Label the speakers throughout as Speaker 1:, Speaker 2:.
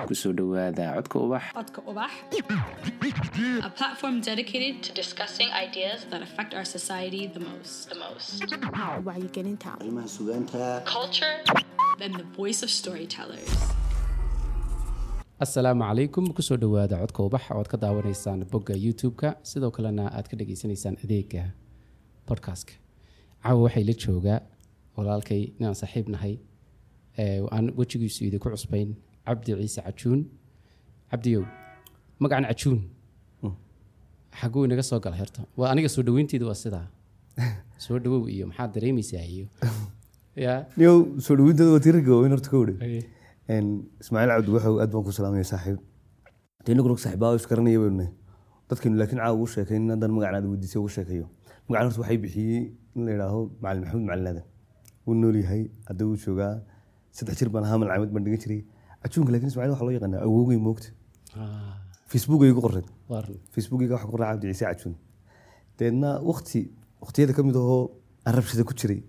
Speaker 1: kusoo dhowaada codka ubax
Speaker 2: Codka Ubax, a platform dedicated to discussing ideas that affect our society the most. The most.
Speaker 3: wacyigelinta
Speaker 4: arrimaha sugaanta
Speaker 2: Culture and the voice of storytellers.
Speaker 5: asalaamu calaykum kusoo dhowaada codka ubax ood ka daawanaysaan bogga youtube-ka sidoo kalena aad ka dhageysanaysaan adeega podcastka caawa waxay la joogaa walaalkay inaan saaxiib nahay ee aan wejigiisu idinku cusbayn cabdi ciise cajuun cabdiyow magacan cajuun xaguu inaga soo gala herta waa aniga soo dhaweynteeda waa sidaa soo dhawow iyo maxaad dareemaysaa iyo ya
Speaker 6: niyow soo dhaweynteeda waa tirarka waaweyn horta ka wadhe ismaaciil cabdi waxow aad baan ku salaamaya saaxiib dee inagu rog saaxiibaa is garanaya baynu nahay dadkaynu laakiin caawa ugu sheekayn haddaan magacan aad weydiisay ugu sheekayo magacan horta waxay bixiyey in la yidhaaho macalin maxamuud macalin aadan wuu nool yahay hadda wuu joogaa saddex jir baan ahaa malcamad baan dhigan jiray cajuunka laakiin ismaaciil waxaa loo yaqaanaa awowgay moogta
Speaker 5: Ah,
Speaker 6: facebook ay ku qoreen
Speaker 5: waa run.
Speaker 6: facebookiga waxa ku qoray cabdi ciise cajuun deedna wakti waktiyada ka mid ahoo aan rabshada ku jiray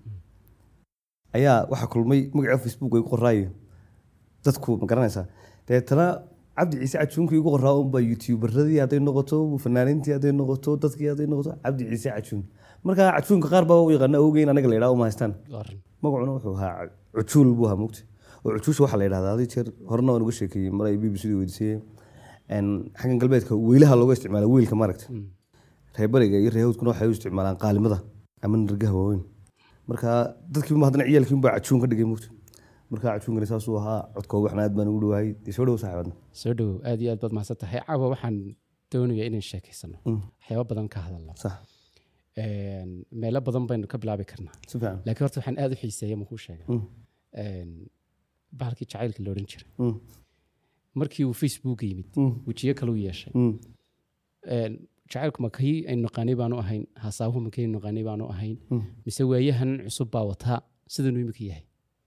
Speaker 6: ayaa waxaa kulmay magaca facebook ay ku qoraayo dadku ma garanaysaa deetana cabdi ciise cajuunkii igu qoraa unbaa youtuberadii hadday noqoto fanaaniintii hadday noqoto dadkii hadday noqoto cabdi ciise cajuun marka cajuunka qaar baa u yaqaana awgeyn anaga la yidhaha uma haystaan
Speaker 5: waa run.
Speaker 6: magacuna wuxuu ahaa cujuul buu ahaa mugti oo cujuusha waxaa la yidhahdaa hadii jeer horena waan uga sheekeeyey mar ay b b c da weydiisayeen een, xaggan galbeedka weylaha looga isticmaala weylka maaragta reer bariga iyo reer hawdkuna waxay u isticmaalaan qaalimada ama nirgaha waaweyn marka dadkiiba haddana ciyaalkiin baa cajuun ka dhigay mugti marka cajuunkani saasuu ahaa codka waxna aad baan ugu dhawahay dee soo dhow saaxiibadna
Speaker 5: soo dhawow aad iyo aad baad mahadsan tahay caawa waxaan doonayaa inaan sheekaysano waxyaabo badan ka hadalno
Speaker 6: sax
Speaker 5: Een, meelo badan baynu ka bilaabi karnaa
Speaker 6: si fiican
Speaker 5: laakiin horta waxaan aad u xiiseeya makuu sheega
Speaker 6: Mm.
Speaker 5: Een, bahalkii jacaylka la odhan jiray
Speaker 6: Mm.
Speaker 5: markii uu facebook yimid
Speaker 6: Mm.
Speaker 5: wejiyo kale u yeeshay
Speaker 6: Mm.
Speaker 5: Een, jacaylku ma kii aynu naqaanay baanu ahayn hasaabuhu ma kii aynu naqaanay baanu ahayn
Speaker 6: Mm.
Speaker 5: mise waayahan cusub baa wataa sidanuu imika yahay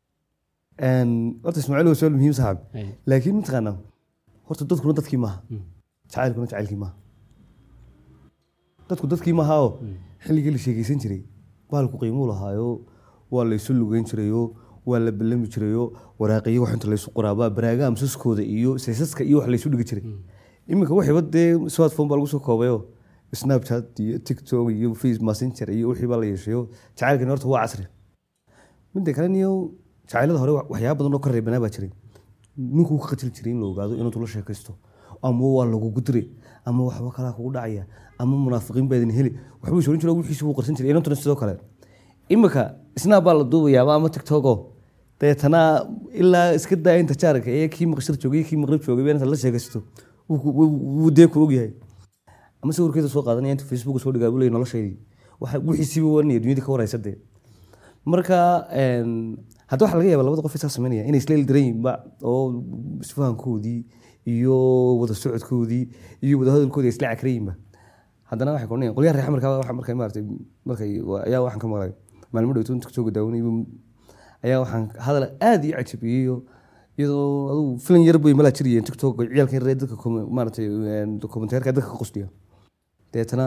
Speaker 6: Een, horta ismaaciil waa suaal muhiim saaxib
Speaker 5: Ay,
Speaker 6: laakiin mataqaanaa horta dadkuna dadkii maaha
Speaker 5: Mm.
Speaker 6: jacaylkuna jacaylkii maaha dadku dadkii maaha oo xilligii la sheekeysan jiray baalku qiimuu lahaayo waa la isu lugeyn jirayo waa la ballami jirayo waraaqiyo wax inta laysu qoraabaa baraaga amsaskooda iyo saysaska iyo wax laysu dhigi jiray iminka waxiiba dee smartphone baa lagu soo koobayo snapchat iyo tiktok iyo face messenger iyo wixii baa la yeeshayo jacaylkani horta waa casri midda kale niyo jacaylada hore wa- waxyaaba badan oo ka reebanaa baa jiray ninkuu ka qatili jiray in la ogaado inuu tula sheekaysto ama waa lagugu diray ama waxba kalaa kugu dhacaya ama munaafiqiin baa idin heli waxbuu is oran jiray wixiisi wuu qarsan jiray inantuna sidoo kale imika snap baa la duubayaa ama tiktoko deetana ilaa iska daa inta jaarka ee kii maqshir joogay iyo kii maqrib joogay inta la sheekaysto wuu ku- wuu wuu dee ku ogyahay ama sawirkeeda soo qaadanaya inta facebook soo dhigaa buu leeyahay noloshaydii waxa wixiisiiba wanaya dunyada ka waraysa dee marka een, hadda waxaa laga yaaba labada qof isaa sameynaya inay isla ildiran yihiin ba oo isfahankoodii iyo wada socodkoodii iyo wada hadalkoodii ay isla cakran yihiinba haddana waxay koranayaan qolyaha reer xamarka waxa markay maaragtay markay waa- ayaa waxaan ka maqlay maalmo dhowto inta kasoo daawanay ayaa waxaan hadal aad ii cajabiyey oo iyadoo adugu filan yar bay malaa jiriyeen tiktok ciyaalkan reer dadka kom- maaragtay een, komenteerka dadka ka qusdiya deetana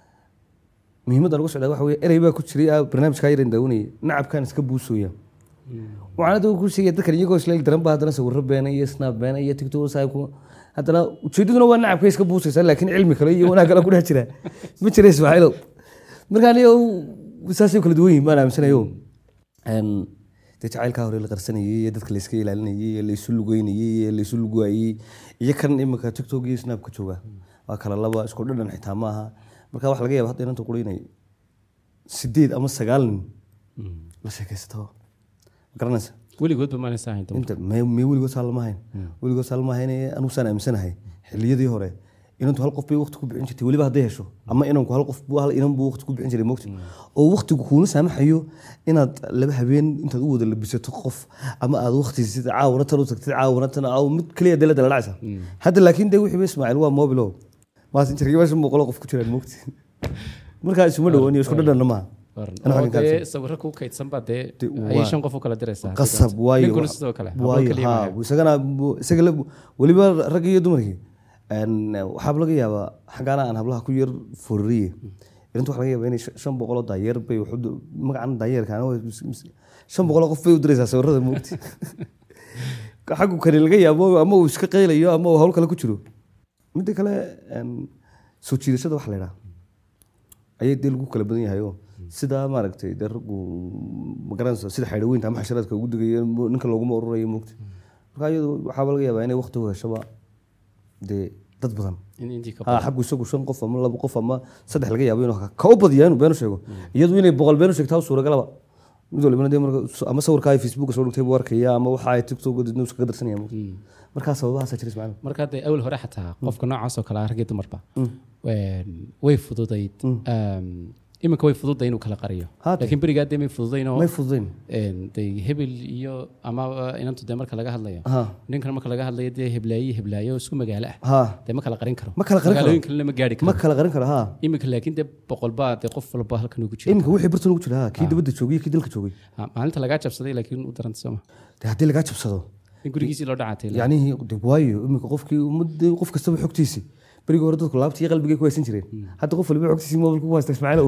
Speaker 6: muhiimadda lagu socdaa waxa weye erey baa ku jiray ah, barnaamijkaa yaran daawanayay nacabkaan iska buusooya waxaan hadda ku sheegaya dadkan iyagoo isla daran ba haddana sawirro beena iyo snap beena iyo tiktok saaku haddana ujeedaduna waa nacabka iska buusaysa laakiin cilmi kale iyo wanaag kale ku dhex jira ma jira ismaaciilow marka aniga saasay kala duwan yihin baan aaminsanayo Een, dee jacaylkaa hore la qarsanayay iyo dadka layska ilaalinayay ee laysu lugeynayay ee laysu luguayay iyo kan imika tiktok iyo snap ka jooga waa kala laba isku dhadhan xitaa maaha marka waxa laga yaaba hadda inanta qura inay sideed ama sagaal nin la sheekaysato ma garanaysa
Speaker 5: weligoodba maanaysa ahayn dumar.
Speaker 6: inta me me weligood saa lama hayn weligood saa lama hayn anugu saan aaminsanahay xilliyadii hore inantu hal qof bay waqti ku bixin jirtay weliba hadday hesho ama inanku hal qof buu hal inan buu waqti ku bixin jiray mogta oo waqtigu kuuna saamaxayo inaad laba habeen intaad u wada labisato qof ama aad waqti sida caawana tan u tagtid caawana tan aaw mid kaliya dee la dala dhacaysa hadda laakiin dee wixii ba ismaaciil waa mobilo maasinjarkii meesha boqolo qof ku jiraan mogti markaa isuma dhowaan iyo isku dhadhanna maaha
Speaker 5: Waa run.
Speaker 6: Ana
Speaker 5: oo
Speaker 6: waxaan
Speaker 5: dee
Speaker 6: kaadsan.
Speaker 5: sawirro kuu kaydsan baa dee
Speaker 6: Dee
Speaker 5: ayay
Speaker 6: waa-
Speaker 5: shan qof u kala diraysaa
Speaker 6: qasab waayo
Speaker 5: ninkuna sidoo kale hablo
Speaker 6: waayo
Speaker 5: keliya
Speaker 6: haa
Speaker 5: maaha.
Speaker 6: isagana bu- isaga la- weliba rag iyo dumarkii een, waxaaba laga yaabaa xaggaana aan hablaha ku yar fororiye irinta waxa laga yaabaa inay shan- shan boqoloo daayeer bay wax u du- magacan daayeerka ana waa mis- mis- shan boqoloo qof bay u diraysaa sawirada moogti xaggu kani laga yaabo ama uu iska qaylayo ama uu hawl kale ku jiro midda kale een, soo jiidashada waxa la idhaha ayay dee lagu kala badan yahay oo sida maaragtay dee raggu magaranaysa sida xaydhaweynta ama xasharaadka ugu digaya mo- ninka looguma ururayo moogta marka iyadu waxaaba laga yaabaa inay waqti u heshaba dee dad badan
Speaker 5: in intii ka
Speaker 6: ha xaggu isagu shan qof ama laba qof ama saddex laga yaabo inuu ka u badiyaa inuu beenu sheego iyadu inay boqol beenu sheegtaa suuragalaba mid walibana dee marka ama sawirka ay facebook soo dhigtay buu arkaya ama waxa ay tiktok news kaga darsanaya markaa sababahaasa jira ismaaciil
Speaker 5: marka dee awal hore xataa qofka noocaas oo kale ah raggii dumarba een, way fududayd Een, iminka way fududay inuu kala qariyo
Speaker 6: Haate.
Speaker 5: laakiin berigaa dee may fududaynoo
Speaker 6: may fududayn
Speaker 5: een, dee hebel iyo ama inantu dee marka laga hadlayo
Speaker 6: ha
Speaker 5: ninkan marka laga hadlayo dee heblaayo iyo heblaayo isku magaalo ah
Speaker 6: ha
Speaker 5: dee ma kala qarin karo
Speaker 6: Ma kala qarin karo.
Speaker 5: magaalooyin kalena ma gaari
Speaker 6: ma
Speaker 5: karo
Speaker 6: kala qarin karo ha
Speaker 5: iminka laakiin dee boqolbaa dee qof walba halkan ugu jiro
Speaker 6: iminka wixii bartan ugu jira ha kii dibadda joogay iyo kii dalka joogay
Speaker 5: Ha, maalinta lagaa jabsaday laakiin u daranta sooma
Speaker 6: dee haddii lagaa jabsado
Speaker 5: in gurigiisii loo dhacatay
Speaker 6: yacnihii de waayo iminka qofkii ummadda qof kastaba xogtiisi berigii hore dadku laabtii iyo qalbigay ku haysan jireen hadda qof waliba xogtiisii mobilka ku haysta ismaaciilow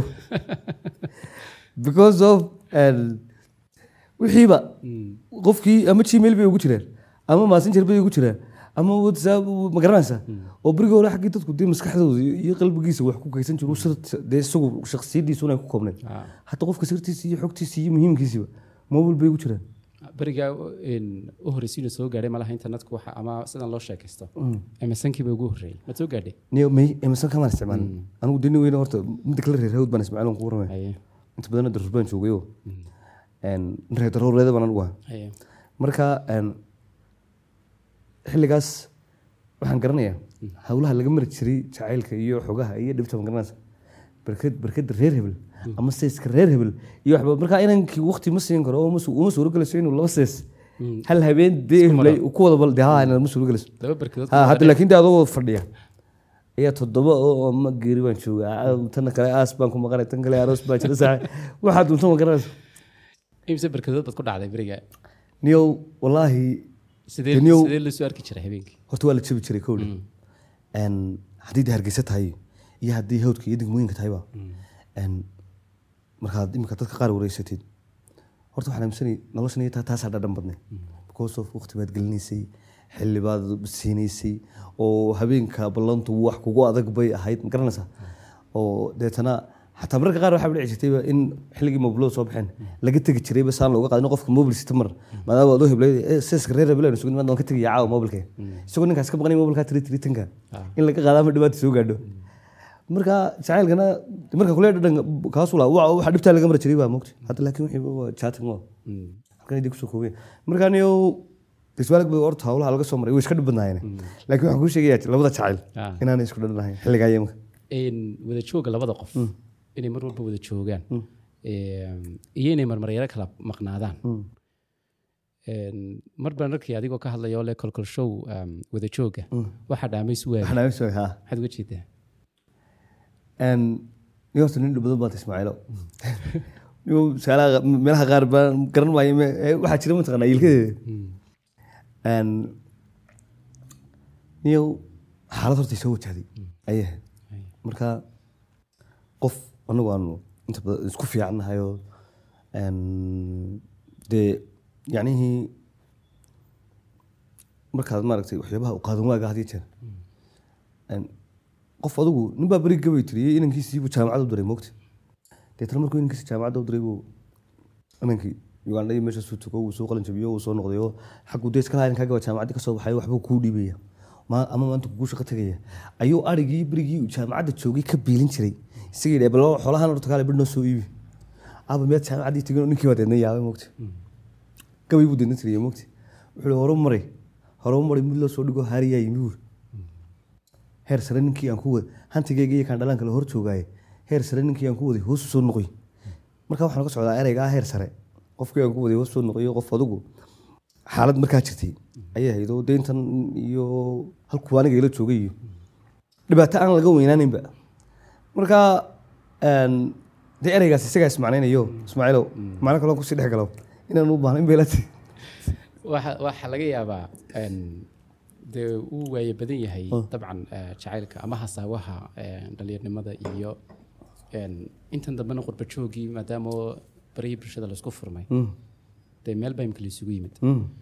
Speaker 6: because of and wixiiba qofkii ama gmail bay ugu jiraan ama messenger bay ugu jiraan ama whatsapp ma garanaysa oo berigii hore xaggii dadku dee maskaxdooda iyo qalbigiisa wax ku kaysan jiru sir dee isagu shakhsiyadiisuna ay ku koobnayd
Speaker 5: Ah.
Speaker 6: hadda qofka sirtiisa iyo xogtiisa iyo muhiimkiisiba mobil bay ugu jiraan
Speaker 5: berigaa een, u horreysiina soo gaadhay malaha internetku waxa ama sidan loo sheekaysto msnkiiba ugu horreeyey ma soo gaadhay
Speaker 6: niyo may emerson kamaan isticmaalin anigu deni weyne horta midda kale reer hawd baan ismaaciil aan ku warramaya
Speaker 5: haye
Speaker 6: inta badanna daruur baan joogayoo reer daruureeda baan anigu ahaa
Speaker 5: haye
Speaker 6: marka een, xilligaas waxaan garanayaa hawlaha laga mari jiray jacaylka iyo xogaha iyo dhibta ma garanaysa barkad barkada reer hebel ama seeska reer hebel iyo waxba marka inankii waqti ma siin karo oo ma su- uma suuragelayso inuu laba sees hal habeen dee heblay ku wada bal dee haa ma suuragelayso
Speaker 5: laba barkadood
Speaker 6: ha hadda laakiin dee adoo fadhiya ayaa toddoba oo ma geeri baan joogaa ah, tan kale aas baan ku maqanay tan kale aroos baan jira saaxe waxaad dunto ma garanaysa
Speaker 5: imse barkadood baad ku dhacday berigaa
Speaker 6: niyow wallaahi
Speaker 5: sidee
Speaker 6: Daniyow-
Speaker 5: sidee lasoo arki jiray habeenkii
Speaker 6: horta waa la jabi jiray kowdhi Een, haddii dee hargeysa tahay iyo haddii hawdka iyo degmooyinka tahayba Een, markaad imika dadka qaar wareysatid horta waxaan aaminsanay noloshan iyo taa- taasaa dhadhan badnay because of waqti baad gelinaysay xilli baad siinaysay oo habeenka ballantu wax kugu adag bay ahayd ma garanaysaa oo deetana xataa mararka qaar waxaa dhici jirtayba in xilligii mobilada soo baxeen laga tegi jirayba saan looga qaadin qofka mobil sita mar maadaama adoo heblay seeska reer hebel aynu sugin waan ka tegaya caawa mobilka isagoo ninkaas ka baqanay mobilka tiri tiri tanka in laga qaada ama dhibaata soo gaadho marka jacaylkana marka kule dhadhan kaasu laa waxa dhibtaa laga mari jiray baa mogta hadda laakiin wixii waa chatting waa halkan idin kusoo koobaya marka aniyo isbaalig bay horta hawlaha laga soo maray way iska dhib badnaayeen laakiin waxaan kuu sheegayaa labada jacayl
Speaker 5: Ah.
Speaker 6: inaanay isku dhadhanahayn xilligaa yemka
Speaker 5: Een, wada jooga labada qof inay mar walba wada joogaan Een, iyo inay marmaryaro kala maqnaadaan Een, mar baan arkay adigoo ka hadlaya oo le kolkol show um, wada jooga waxaa dhaamays waaya
Speaker 6: waxaan aamin soo haa
Speaker 5: maxaad uga jeedaa
Speaker 6: Een, nin horta nin dhib badan baad ismaaciilo Niyow, su'aalaha meelaha qaar baan garan maayo me- eh, waxaa jira mataqaanaa ilkadeeda Een, niyow xaalad horta soo wajahday ayay ahayd marka qof anagu aanu inta badan isku fiicannahay oo een, dee yacnihii markaad maaragtay waxyaabaha u qaadan waaga had iyo jeer Een, qof adigu nin baa beri gabay tiriyey inankiisiibuu jaamacad u diray moogta deetana markuu inankiisi jaamacadda u diray buu inankii ugandha iyo meeshaasuu tugo wuu soo qalin jabiyo wuu soo noqday oo xaggu dee iska lahaa inankaa gaba jaamacaddii ka soo baxay waxbuu kuu dhiibaya Ma- ama maanta kugu shaqo tegaya ayuu arigii berigii uu jaamacadda joogay ka biilin jiray isaga yidhi bal xoolahan horta kaale bir noo soo iibi aba miyaad jaamacaddii tegin oo ninkii baa deedna yaabay moogta gabay buu deedna tiriyey moogta wuxuu hi horu maray horu maray mid loo soo dhigo haariyaa yimi buuri heer sare ninkii aan ku waday hantigayga iyo kaan dhalaan kale hor joogaaye heer sare ninkii aan ku waday hoos u soo noqoy marka waxaan ka socdaa ereyga ah heer sare qofkii aan ku waday hoos soo noqoy qof adigu xaalad markaa jirtay ayay ahayd oo deyntan iyo halkuu aniga ila joogay iyo dhibaato aan laga weynaanaynba marka een, dee ereygaas isagaa ismacnaynayo ismaaciilow macno kaloo kusii dhex galo inaan u baahnayn bay la tahay
Speaker 5: waxa waxaa laga yaabaa een, dee uu waaye badan yahay dabcan eh, jacaylka ama hasaawaha eh, dhalinyarnimada iyo een, intan dambena qurba joogii maadaama oo barihii bulshada laisku furmay dee meel baa imika laisugu yimid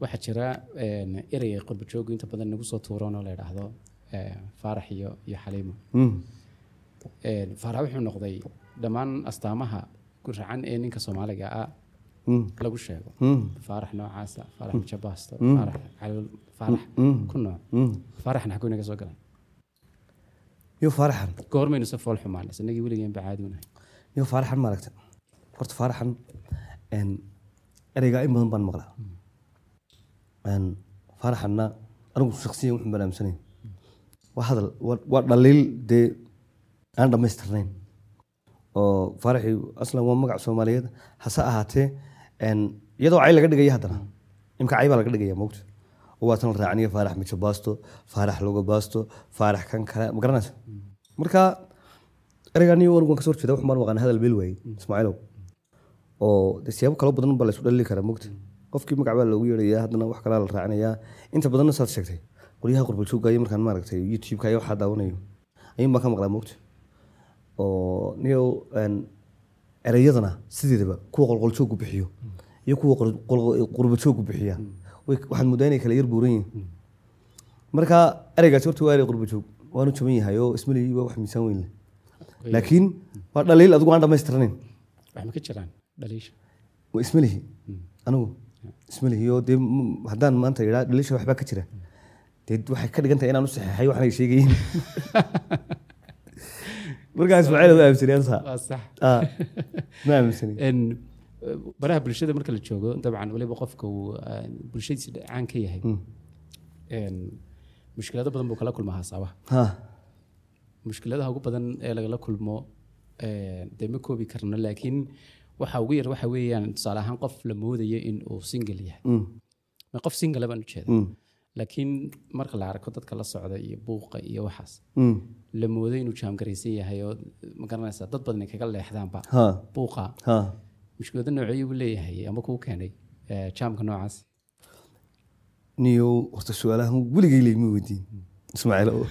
Speaker 5: waxaa jira een, ereyga qurba joogu inta badan nagu soo tuuroon oo la yidhaahdo ee, faarax iyo iyo xaliimo
Speaker 6: Mm.
Speaker 5: Een, faarax wuxuu noqday dhammaan astaamaha guracan ee ninka soomaaliga ah
Speaker 6: Mm.
Speaker 5: lagu sheego
Speaker 6: Mm.
Speaker 5: faarax noocaasa faarax mijabaasto
Speaker 6: Mm.
Speaker 5: faarax calol faarax
Speaker 6: Mm.
Speaker 5: ku nooc
Speaker 6: Mm.
Speaker 5: faaraxna xaguu inaga soo galay
Speaker 6: iyo faaraxan
Speaker 5: goormaynu se fool xumaan isnagii weligeen ba caadi unahay
Speaker 6: iyo faaraxan maaragta horta faaraxan een, ereygaa in badan baan maqlaa Een, faaraxanna anigu shaksiyan wuxuu banaamsanayn waa hadal waa waa dhaliil dee aan dhammaystirnayn oo faaraxii aslan waa magac soomaaliyeed hase ahaatee een, iyadoo cay laga dhigaya haddana imka cay baa laga dhigaya mogta oo waa tan la raacniya faarax mijo baasto faarax loga baasto faarax kan kale ma garanaysa marka ereygaan iyo anigu waan kasoo horjeeda waxaan maqaan hadal beel waaye ismaaciilow oo de siyaabo kalo badan baa la isu dhalili karaa mogta qofkii magac baa loogu yeerayaa haddana wax kalaa la raacinayaa inta badanna saad sheegtay qolyaha qurbaljoogga iyo markaan maaragtay youtube-ka iyo waxaa daawanayo ayuun baan ka maqlaa mogta oo niyo een, ereyadana sideedaba kuwa qolqoljooggu bixiyo iyo kuwa qor- qol- qurbajooggu bixiya way- waxaad moodaa inay kala yar buuran yihiin marka ereygaasi horta waa erey qurbajoog waanu jaban yahay oo ismalihi waa wax miisaan weyn leh laakiin waa dhaliil adigu aan dhammaystirnayn
Speaker 5: wax ma ka jiraan dhaliisha
Speaker 6: waa ismalihi anigu ismalihi oo dee m- haddaan maanta idhaa dhaliisha waxbaa ka jira dee waxay ka dhigan tahay inaan u saxeexay waxaan ay sheegayin markaa ismaaciil ma aaminsanay ansa
Speaker 5: waa sax
Speaker 6: Ah, ma aaminsanay
Speaker 5: En, eh, baraha bulshada marka la joogo dabcan waliba qofka uu eh, bulshadiisa caan ka yahay En, mushkilado badan buu kala kulmaa haasaaba
Speaker 6: ha
Speaker 5: mushkiladaha ugu badan ee lagala kulmo eh, dee ma koobi karno laakiin waxa ugu yar waxa weeyaan tusaale ahaan qof la moodayo in uu single yahay
Speaker 6: Mm,
Speaker 5: ma qof single baan ujeeda
Speaker 6: mm,
Speaker 5: laakiin marka la arko dadka la socda iyo buuqa iyo waxaas
Speaker 6: mm.
Speaker 5: la moodo inuu jaamgaraysan yahay oo ma garanaysaa dad badan ay kaga leexdaanba
Speaker 6: ha
Speaker 5: buuqa
Speaker 6: ha
Speaker 5: mushkilado noocyo buu leeyahay ama kuu keenay eh, jaamka noocaas
Speaker 6: niyo horta su-aalahan weligay leyma weydiin ismaaciil oo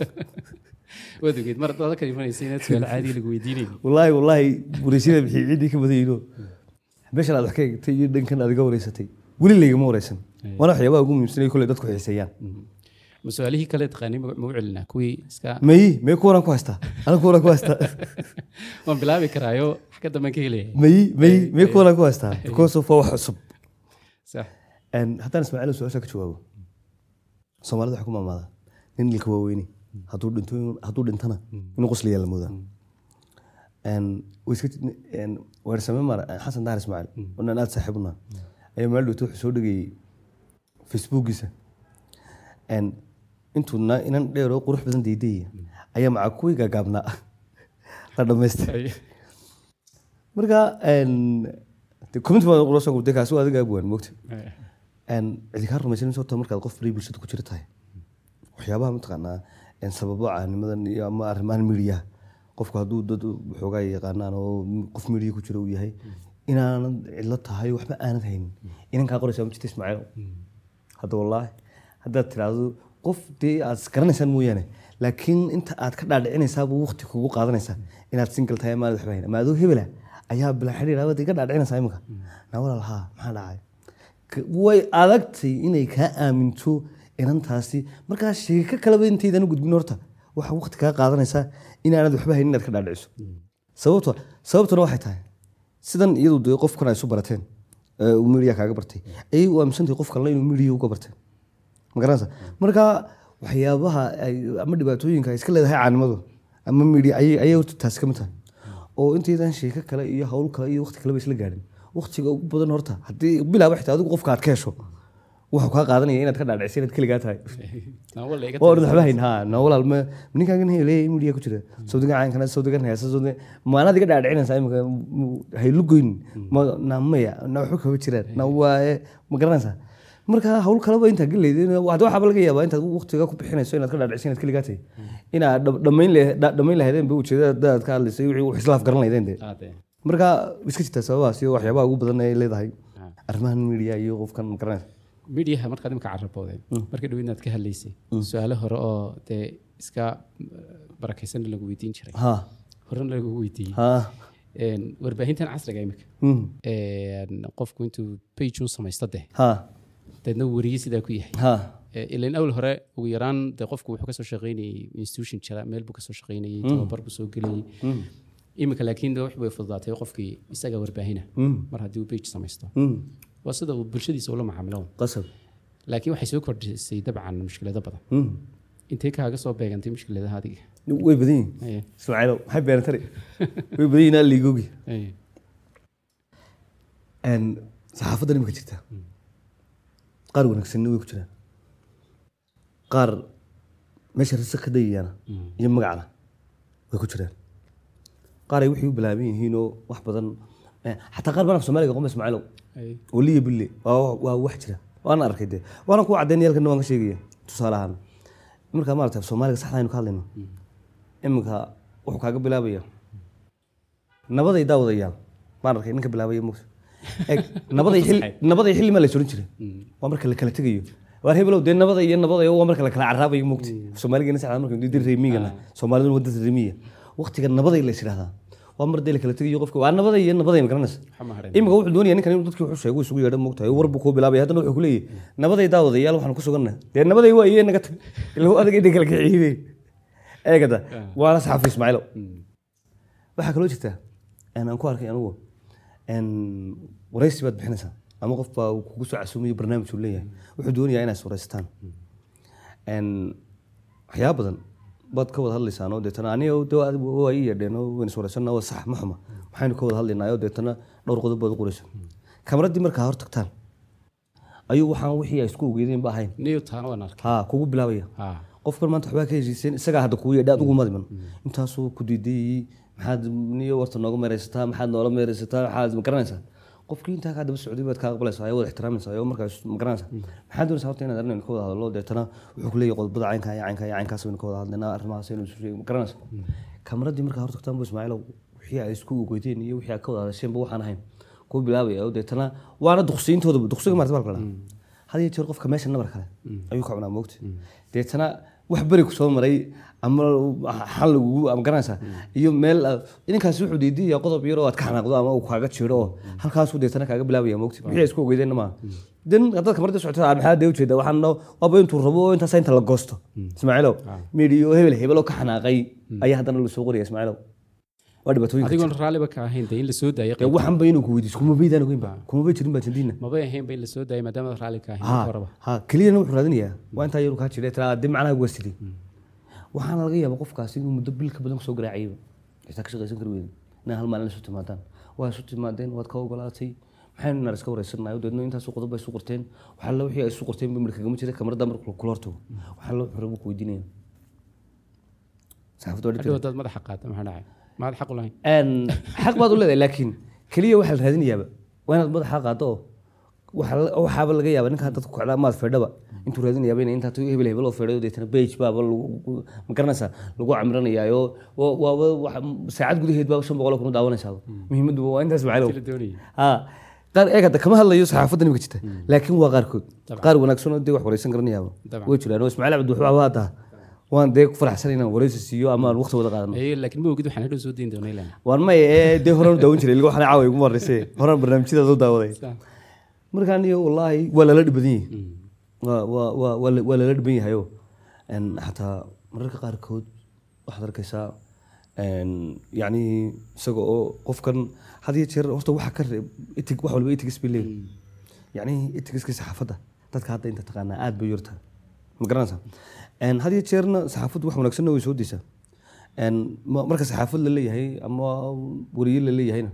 Speaker 5: waad ogeed mar dada ka imanaysa inaad su-aal caadi lagu weydiinayni
Speaker 6: wallaahi wallaahi wareysyada bixii ciddii ka badayno meeshan aad wax ka egtay iyo dhankan aad iga wareysatay weli laygama wareysan waana waxyaabaha ugu muhiimsanay kolley dadku xiiseeyaan
Speaker 5: ma su-aalihii kale taqaani ma ma u celinaa kuwii iska
Speaker 6: mayi mee kuwanaan ku haystaa aniga kuwanaan ku haystaa
Speaker 5: waan bilaabi karaayo wax ka dambean ka helaya
Speaker 6: mayi mayi mee kuwanaan ku haystaa because of waa wax cusub
Speaker 5: sax
Speaker 6: Een, haddaan ismaaciil su-aasha ka jawaabo soomaalida waxay ku maamaadaa nin ilka waaweyne hadduu dhinto hadduu dhintana inuu qosliyaa la moodaa Een, way iska een, weersame maar xasan dahar ismaaciil oo nin aad saaxiib unaa ayaa meel dhowto wuxuu soo dhegayey facebookiisa Een, intuu na- inan dheer oo qurux badan daydayaya ayaa maca kuwii gaagaabnaa la dhamaystay marka een, de comment baa qura soo gurtay kaasi waa adiga abwaan moogta een cidi kaa rumaysan sababta markaad qof bari bulshada ku jira tahay waxyaabaha mataqaanaa een sababo caanimadan iyo ama arrimahan midiya qofku hadduu dad waxoogaa yaqaanaan oo qof midiya ku jira uu yahay inaanad cidlo tahay waxba aanad haynin inan kaa qoraysaa ma jirta ismaaciil hadda wallaahi haddaad tiraahdo qof dee aad garanaysaan mooyaane laakiin inta aad ka dhaadhicinaysaabuu waqti kugu qaadanaysaa inaad single tahay amaanad waxba hayn ama adoo hebela ayaa bila xidhiir abaad iga dhaadhicinaysaa imika naa walaal haa maxaa dhacay Ka- way adagtay inay kaa aaminto inantaasi markaa sheeko kaleba intaydan u gudbin horta waxaa waqti kaa qaadanaysaa inaanad waxba haynin inaad ka dhaadhiciso sababto sababtuna waxay tahay sidan iyadu dee qofkan ay isu barateen ee uu midiya kaaga bartay ayay u aaminsantahay qof kalena inuu midiya uga bartay ma garanaysa marka waxyaabaha ay ama dhibaatooyinka ay iska leedahay caanimadu ama midiya ayay ayay horta taasi ka mid tahay oo intaydan sheeko kale iyo hawl kale iyo waqti kaleba isla gaadhin waqtiga ugu badan horta haddii bilaaba xitaa adigu qofka aad ka hesho wuxuu kaa qaadanaya inaad ka dhaadhicisa inaad keligaa tahay
Speaker 5: nawala iga
Speaker 6: waa orda waxba hayn ha na walaal ma ninkaagan leeyahay midiya ku jira sawdigan caankana sawdigan heesa sawdigan maanaad iga dhaadhicinaysaa imika haylugoyn ma na maya na waxba kaba jiraan na waaye ma garanaysaa marka hawl kaleba intaa geleyd hadda waxaaba laga yaabaa intaad waqtiga ku bixinayso inaad ka dhaadhicisa inaad keligaa tahay inaad dhab- dhammayn le- dha- dhammayn lahaydeen ba ujeedada dadaad ka hadlaysay wixii wax islaaf garan lahaydeen dee
Speaker 5: qaade
Speaker 6: marka iska jirtaa sababahaas iyo waxyaabaha ugu badan ay leedahay arrimahan midiya iyo qofkan ma garanaysa
Speaker 5: midiyaha markaad imika carabooday markii dhow inaad ka hadlaysay su-aalo hore oo dee iska barakaysan lagu weydiin jiray
Speaker 6: ha
Speaker 5: horena lagu weydiiyey
Speaker 6: ha
Speaker 5: Een, warbaahintan casriga imika
Speaker 6: mm,
Speaker 5: een, qofku intuu page u samaysto deh
Speaker 6: ha
Speaker 5: deedna uu weriye sidaa ku yahay
Speaker 6: ha
Speaker 5: Eh, ilan awl hore ugu yaraan dee qofku wuxuu kasoo shaqaynayay institution jira meel buu kasoo shaqaynayay tababar buu soo gelayay iminka laakiin wax bay fududaatay qofkii isaga warbaahina mar haddii uu page samaysto
Speaker 6: Mm.
Speaker 5: waa sida uu bulshadiisa ula macaamilo
Speaker 6: qasab
Speaker 5: laakiin waxay soo kordhisay dabcan mushkilado badan
Speaker 6: Mm.
Speaker 5: intee kaaga soo beegantay mushkiladaha adiga
Speaker 6: way badan yihin
Speaker 5: Aye,
Speaker 6: ismaaciilow maxay beerantari way badan yihin liigogi
Speaker 5: aye.
Speaker 6: saxaafaddan imika jirta qaar wanaagsanna way ku jiraan qaar meesha risa ka dayayaana iyo magacna way ku jiraan qaar ay wixii u bilaaban yihiinoo wax badan eh, xataa qaar baan af soomaaliga qoma ismaaciilow
Speaker 5: Aye.
Speaker 6: waliya bille waa waa wax jira waana arkay dee waana ku caddaynaya halkan waan ka sheegaya tusaale ahaan iminka maarata af soomaaliga saxda aynu ka hadlayno iminka wuxuu kaaga bilaabaya nabaday daawadayaan maan arkay ninka bilaabaya mugta eg nabaday xilli nabaday xilli maa la soran jiray waa marka la kala tegayo waar hebelow dee nabada iyo nabada waa marka la kala caraabayo mugta soomaaligeena saxda marka dir reemigana soomaaliduna waa dad reemiya waqtiga nabaday la is idhahdaa waa mar dee la kala tegayo qofka waa nabada iyo nabaday ma garanaysa
Speaker 5: Waxa ma harin.
Speaker 6: imika wuxuu doonaya ninkan inuu dadkii wuxuu sheego isugu yeedha moogtahay war buu kuu bilaabaya haddana wuxuu ku leeyahay nabaday daawadayaal waxaan ku sugannahay dee nabaday waa iyo naga tag ilaa adag inay kala kiciibeen eegada waana saxafi ismaaciilow waxaa kaloo jirta een, aan ku arkay anugu een, waraysi baad bixinaysaa ama qof baa uu kugu soo casuumayo barnaamij uu leeyahay wuxuu doonayaa inaad is waraysataan Een, waxyaaba badan baad ka wada hadlaysaan oo deetana aniga de waa- waa ii yeedheen oo wayna is waraysanaa waa sax ma xuma maxaynu ka wada hadlaynaa oo deetana dhowr qodob baad u qoraysa kamaraddii markaa hor tagtaan ayuu waxaan wixii ay isku ogeedeen ba ahayn
Speaker 5: niyo taana waan arkay
Speaker 6: ha kugu bilaabaya
Speaker 5: Ha.
Speaker 6: qofkan maanta waxbaa ka heshiiseen isagaa hadda kugu yeedha adigu madiman intaasuu ku diidayey maxaad niyo warta nooga meeraysataa maxaad noola meeraysataa maxaad ma garanaysaa qofkii intaa kaa daba socday baad kaa aqbalaysaa oo wada ixtiraamaysaa oo markaas ma garanaysaa maxaad doonaysaa horta inaad arrin ka wada hadlo deetana wuxuu ku leeyahay qodobada caynkaa iyo caynkaa iyo caynkaas baynu ka wada hadlaynaa arrimahaas aynu isu sheegi ma garanaysaa kamaradii markaa hor tagtaan bu ismaaciilow wixii ay isku ogeydeen iyo wixii aad ka wada hadasheenba waxaan ahayn kuu bilaabaya oo deetana waana duqsiintooda duqsiga maarta baa la dhahaa had iyo jeer qofka meesha nabar kale ayuu ka cunaa moogta deetana wax beri ku soo maray ama xal lagugu ama garanaysaa iyo meel aad- ninkaasi wuxuu diidaya qodob yar oo aad ka xanaaqdo ama uu kaaga jiro oo halkaasuu deetana kaaga bilaabaya moogta wixii ay isku ogeydeenna maaha den haddaad kamarada socota aad maxaa dee ujeeda waxaan no waaba intuu rabo oo intaas inta la goosto ismaaciilow midhiyo hebel hebel oo ka xanaaqay ayaa haddana lagu soo qoraya ismaaciilow waa dhibaatooyinka jira.
Speaker 5: adigoon raalliba ka ahayn dee in la soo daayay
Speaker 6: dee waxan ba inuu ku weydiiso kuma baydaan ogeynba kuma bay jirin baa jandiina
Speaker 5: mabay ahaynba in la soo daayay maadaama raalli ka ahayn
Speaker 6: ha
Speaker 5: marka horeba
Speaker 6: ha keliyana wuxuu raadinayaa waa intaa yaru kaa jira tira dib macnaha uga sidii waxaana laga yaabaa qofkaasi inuu muddo bil ka badan kusoo garaacayba xitaa ka shaqaysan kari weydin inaa hal maalin isu timaadaan waa isu timaadeen waad ka ogolaatay maxaynu naar iska wareysanayo deedna intaasu qodob bay isu qorteen waxaa la wixii ay isu qorteen ba midh kagama jira kamarada marka kula hortago waxaa la wuxuu rabo ku weydiinaya saxaafadda waa dhib
Speaker 5: hadhow hadaad madaxa qaata maxaa dhacay maad xaq u lahayn
Speaker 6: Een, xaq baad u leedahay laakiin keliya waxaa la raadinayaaba waa inaad madaxa qaado oo waxa la- waxaaba laga yaaba ninka dadku kacdaa maad feedhaba intuu raadinayaaba ina intaa hebel hebel oo feedhayo deetana bage baaba lagu- ma garanaysaa lagu camiranayaayo wa- waaba waxa- saacad gudaheed baaba shan boqol oo kuna daawanaysaaba muhiimaddu waa intaas macalow
Speaker 5: la doonayay
Speaker 6: ha qaar eeg hadda kama hadlayo saxaafadda nimika jirta laakiin waa qaarkood qaar wanaagsan oo dee wax wareysan garanayaaba
Speaker 5: Dabcan.
Speaker 6: way jiraan oo ismaaciil cabdi wuxuu abaa hadda waan dee ku faraxsan inaan wareysi siiyo ama aan waqti wada qaadano
Speaker 5: Ee, laakiin ma ogid waxaan hadhow soo dayn doonaa ilaan
Speaker 6: waan maya ee dee horaan u daawan jiray ilga waxaan caawa iguma horreysay horaan barnaamijyadaas u daawaday markaan iyo wallaahi waa lala dhiban yahay waa waa waa waa la- waa lala dhiban yahayo Een, xataa mararka qaarkood waxaad arkaysaa een, yacni isaga oo qofkan had iyo jeer horta waxa ka reeb itig wax walba itigs bay leeyihin yacni itigiska saxaafadda dadka hadda inta taqaanaa aad bay u yartaa ma garanaysaa Een, had iyo jeerna saxaafaddu wax wanaagsanna way soo daysaa Een, ma- marka saxaafad la leeyahay ama wariye la leeyahayna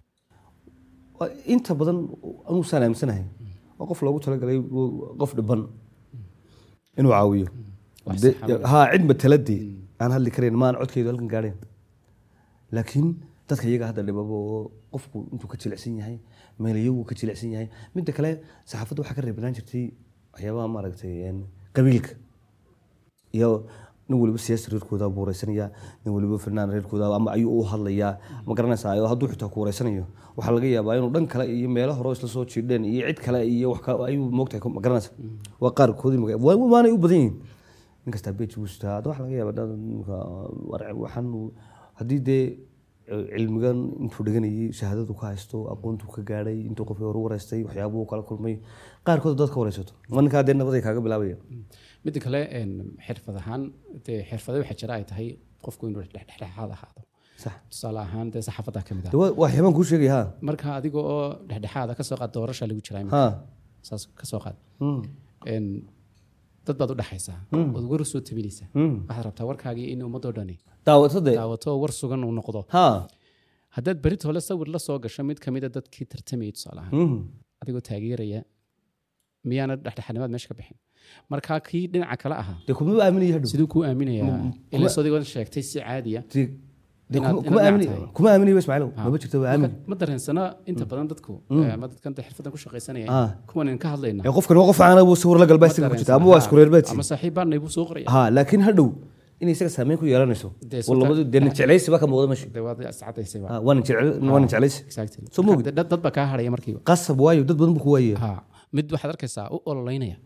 Speaker 6: waa inta badan anuu saan aaminsanahay waa qof loogu talagalay uu- qof dhiban inuu caawiyo
Speaker 5: Wax
Speaker 6: De-
Speaker 5: sax ah.
Speaker 6: ha cid mataladii aan hadli karayn maan codkeedu halkan gaadheen laakiin dadka iyaga hadda dhibabo oo qofku intuu ka jilicsan yahay meel iyagu ka jilicsan yahay midda kale saxaafadda waxaa ka reebnaan jirtay waxyaabaha maaragtay een, qabiilka iyo nin waliba siyaasi reerkooda buu wareysanaya nin waliba fanaan reerkooda ama ayuu u hadlayaa ma garanaysaa oo hadduu xitaa ku wareysanayo waxaa laga yaabaa inuu dhan kale iyo meelo hore oo isla soo jiidheen iyo cid kale iyo wax ka- ayuu moogtahay ma garanaysa waa qaarkoodii maga- waa- waanay u badan yihiin nin kastaa beej buu sitaa hadda waxaa laga yaabaa dad ninka war- waxaan uu- haddii dee cilmigan intuu dhiganayay shahaadadu ka haysto aqoontuu ka gaadhay intuu qofkii hore u wareystay waxyaabuu kala kulmay qaarkood dad ka wareysato ma ninkaa dee nabaday kaaga bilaabaya
Speaker 5: midda kale een, xirfad ahaan dee xirfado waxaa jira ay tahay qofku inuu dhexdhexaad ahaado
Speaker 6: sax
Speaker 5: tusaale ahaan dee saxaafadda ka mid ah
Speaker 6: de waa waa xibaan kuu sheegaya ha
Speaker 5: marka adiga oo dhexdhexaada kasoo qaad doorasha lagu jiraa
Speaker 6: ha
Speaker 5: saas kasoo qaad
Speaker 6: Mm.
Speaker 5: Een, dad baad u dhexaysaa ood war soo tabinaysaa
Speaker 6: Mm.
Speaker 5: waxaad rabtaa warkaagii in ummadoo dhani
Speaker 6: daawato de
Speaker 5: daawato oo war sugan uu noqdo
Speaker 6: ha
Speaker 5: haddaad berit hole sawir la soo gasho mid kamida dadkii tartamayay tusaale ahaan
Speaker 6: Mm.
Speaker 5: adigoo taageeraya miyaana dhexdhexaadnimaad meesha ka bixin markaa kii dhinaca kale ahaa
Speaker 6: dee kuma aaminaya hadhow
Speaker 5: siduu kuu aaminayaa ila sodigoon sheegtay si caadiya
Speaker 6: Dee- dee
Speaker 5: Inaad-
Speaker 6: kuma- kuma
Speaker 5: inaad
Speaker 6: aamini-
Speaker 5: tahay.
Speaker 6: kuma aaminaya ismaaciilow maba jirto waa aamin
Speaker 5: ma dareensana inta badan dadku ama dadkan de xirfadan ku shaqaysanaya
Speaker 6: Ah.
Speaker 5: kuwan ka hadlayna
Speaker 6: ee qofkan waa qof caana buu sawir la galbaa isaga ku jirta ama waa isku reer baadsi
Speaker 5: ama saaxiib baanay buu soo qoraya
Speaker 6: ha laakiin hadhow inay isaga saameyn ku yeelanayso
Speaker 5: Dee
Speaker 6: oo labadu dee nin jeclaysi baa ka muuqda meesha
Speaker 5: dee waad iscadaysayba
Speaker 6: Ha, waa nin jecel- waa nin jeclaysi
Speaker 5: exactly
Speaker 6: Soo moogid?
Speaker 5: dad dad baa kaa hadhaya markiiba
Speaker 6: qasab waayo dad badan buu ku waayaya
Speaker 5: ha mid waxaad arkaysaa u ololeynaya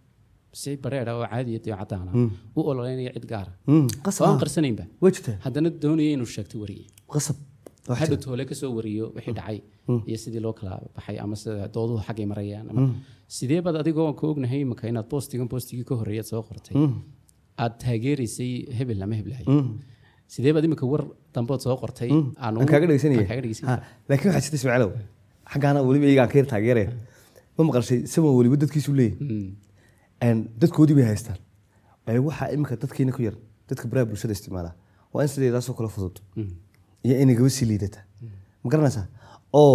Speaker 5: si bareera oo caadiya iyo cadaana u ololeynaya cid gaara
Speaker 6: Mm,
Speaker 5: oo
Speaker 6: qasab
Speaker 5: aan
Speaker 6: ah.
Speaker 5: qarsanaynba
Speaker 6: way jirtaa
Speaker 5: haddana doonaya inuu sheegto wariye
Speaker 6: qasab Wax
Speaker 5: hadhow
Speaker 6: jira.
Speaker 5: toole kasoo wariyo wixii dhacay iyo sidii loo kala baxay ama sida dooduhu xaggay marayaan ama sidee baad adigoo aan ka ognahay imika inaad boostigan boostigii ka horreeyaad soo qortay aad taageeraysay hebel ama heblahay sidee baad imika war dambood soo qortay aan
Speaker 6: aan
Speaker 5: ugu-
Speaker 6: kaaga dhegeysanaya
Speaker 5: aan kaaga dhegeysanaya
Speaker 6: Ha, laakiin waxaa jirta ismaaciilow xaggaana weliba iyagaan ka yar taageereen ma maqalshay isagoon weliba dadkiisu leeyahay Een, dadkoodii bay haystaan Ee, waxaa iminka dadkiina ku yar dadka baraha bulshada isticmaala waa in sideedaasoo kale fudud iyo inay gaba sii liidata ma garanaysaa oo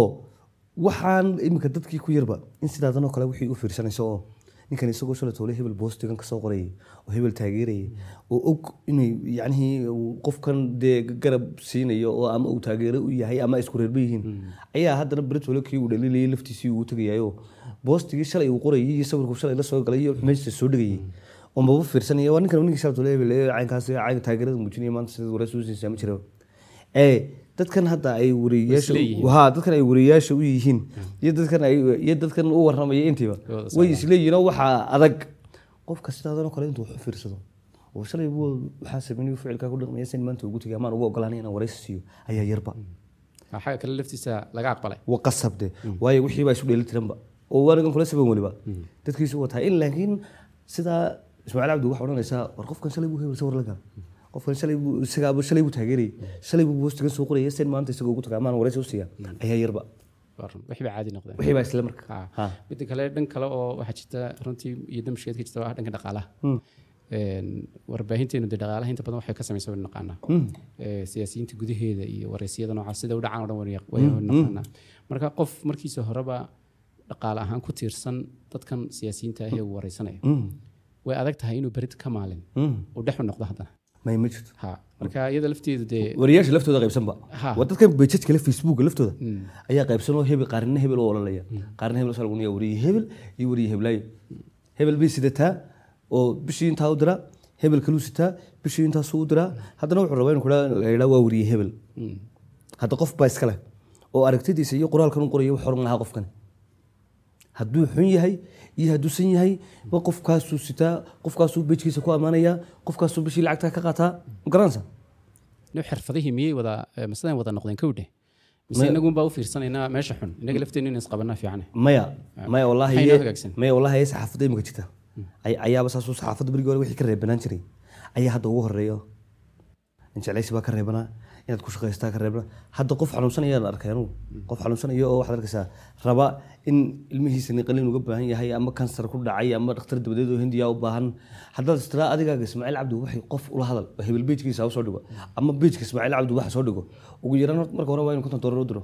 Speaker 6: waxaan iminka dadkii ku yarba in sidaadanoo kale wixii u fiirsanayso oo ninkan isagoo shalay toole hebel boostigan kasoo qorayay oo hebel taageerayay oo og inay yacnihii uu qofkan dee garab siinayo oo ama uu taageero u yahay ama ay isku reerba yihiin ayaa haddana beritole kii uu dhaliilayay laftiisii uu tagayayo boostigii shalay uu qorayay iyo sawirku shalay la soo galay iyo meesha soo dhigayay oo maba fiirsanaya waa ninkan ninkii shalay toole hebel ee caynkaas cayn taageerada muujinaya maanta sida wareys u siinaysa ma jira ee dadkan hadda ay wariyayaasha
Speaker 5: isleeyihiin.
Speaker 6: ha dadkan ay wariyayaasha u yihiin iyo dadkan ay iyo dadkan u warramaya intiiba
Speaker 5: Wada
Speaker 6: way isleeyihiin oo waxaa adag qofka sidaadanoo kale intuu wax u fiirsado oo shalay buu waxaa sameynay ficilkaa ku dhaqmaya sin maanta ugu tegay amaan ugu ogolaanay inaan waraysi siiyo ayaa yarba
Speaker 5: Waa xagga kale laftiisa laga aqbalay
Speaker 6: waa qasabde waayo wixii baa isu dheeli tiranba oo waanigan kula saban weliba dadkiisu wataa in laakiin sidaa ismaaciil cabdi waxaa odhanaysaa war qofkan shalay buu hebel sawir la gala qofkan shalay buu isagaaba shalay buu taageerayay shalay buu boostigan soo qoraya sin maanta isagoo ugu tagaa amaan waraysi u siiya ayaa yarba
Speaker 5: Waa run, wixii baa caadi noqdeen
Speaker 6: wixii baa isla marka
Speaker 5: Ha.
Speaker 6: Ha.
Speaker 5: midda kale dhan kale oo waxaa jirta runtii iyo damshigeed ka jirta waa dhanka dhaqaalaha Een, warbaahinteenu dee dhaqaalaha inta badan waxay ka samaysa waynu naqaanaa Ee, siyaasiyiinta gudaheeda iyo wareysiyada noocaas sida u dhacaan oo dhan waynu yaq- waynu naqaanaa marka qof markiisa horeba dhaqaale ahaan ku tiirsan dadkan siyaasiyiinta ah ee uu wareysanaya way adag tahay inuu berit ka maalin uu dhex u noqdo haddana
Speaker 6: may ma jirto
Speaker 5: ha marka iyada lafteedu dee
Speaker 6: wariyaasha laftooda qaybsanba
Speaker 5: Ha.
Speaker 6: waa dadkan bejajka le facebooka laftooda ayaa qaybsan oo hebel qaarina hebel u ololaya qaarina hebel soo lagunaya wariye hebel iyo wariye heblaayo hebel bay sidataa oo bishii intaa u diraa hebel kaluu sitaa bishii intaasuu u diraa haddana wuxuu rabaa inuu kudhaa la yidhaa waa wariye hebel hadda qof baa iska leh oo aragtidiisa iyo qoraalkan u qoraya wax oran lahaa qofkan hadduu xun yahay iyo hadduusan yahay wa qofkaasuu sitaa qofkaasuu bejkiisa ku ammaanaya qofkaasuu bishii lacagtaa ka qaataa ma garanaysa
Speaker 5: nin xirfadihii miyay wada eh, masalan wada noqdeen kowdhe mise inagunbaa u fiirsanaynaa meesha xun inaga lafteenu in isqabanaa fiicane
Speaker 6: maya maya wallahi
Speaker 5: Maxay noo hagaagsan?
Speaker 6: maya wallahi ee saxaafadda imika jirta ay- ayaaba saasuu saxaafadda berigii hore wixii ka reebanaan jiray ayaa hadda ugu horeeyo in jeclaysi baa ka reebanaa inaad ku shaqaystaa ka reebanaa hadda qof xanuunsanaya la arkay anugu qof xanuunsanaya oo waxaad arkaysaa raba in ilmihiisa qalin uga baahan yahay ama kansar ku dhacay ama dhakhtar dabadeed oo hindiya u baahan haddaad istiraa adigaaga ismaaciil cabdi waxay qof ula hadal oo hebel beejkiisa ha u soo dhigo ama beejka ismaaciil cabdi waxa soo dhigo ugu yaraan horta marka hore waa inu konton doolar u diro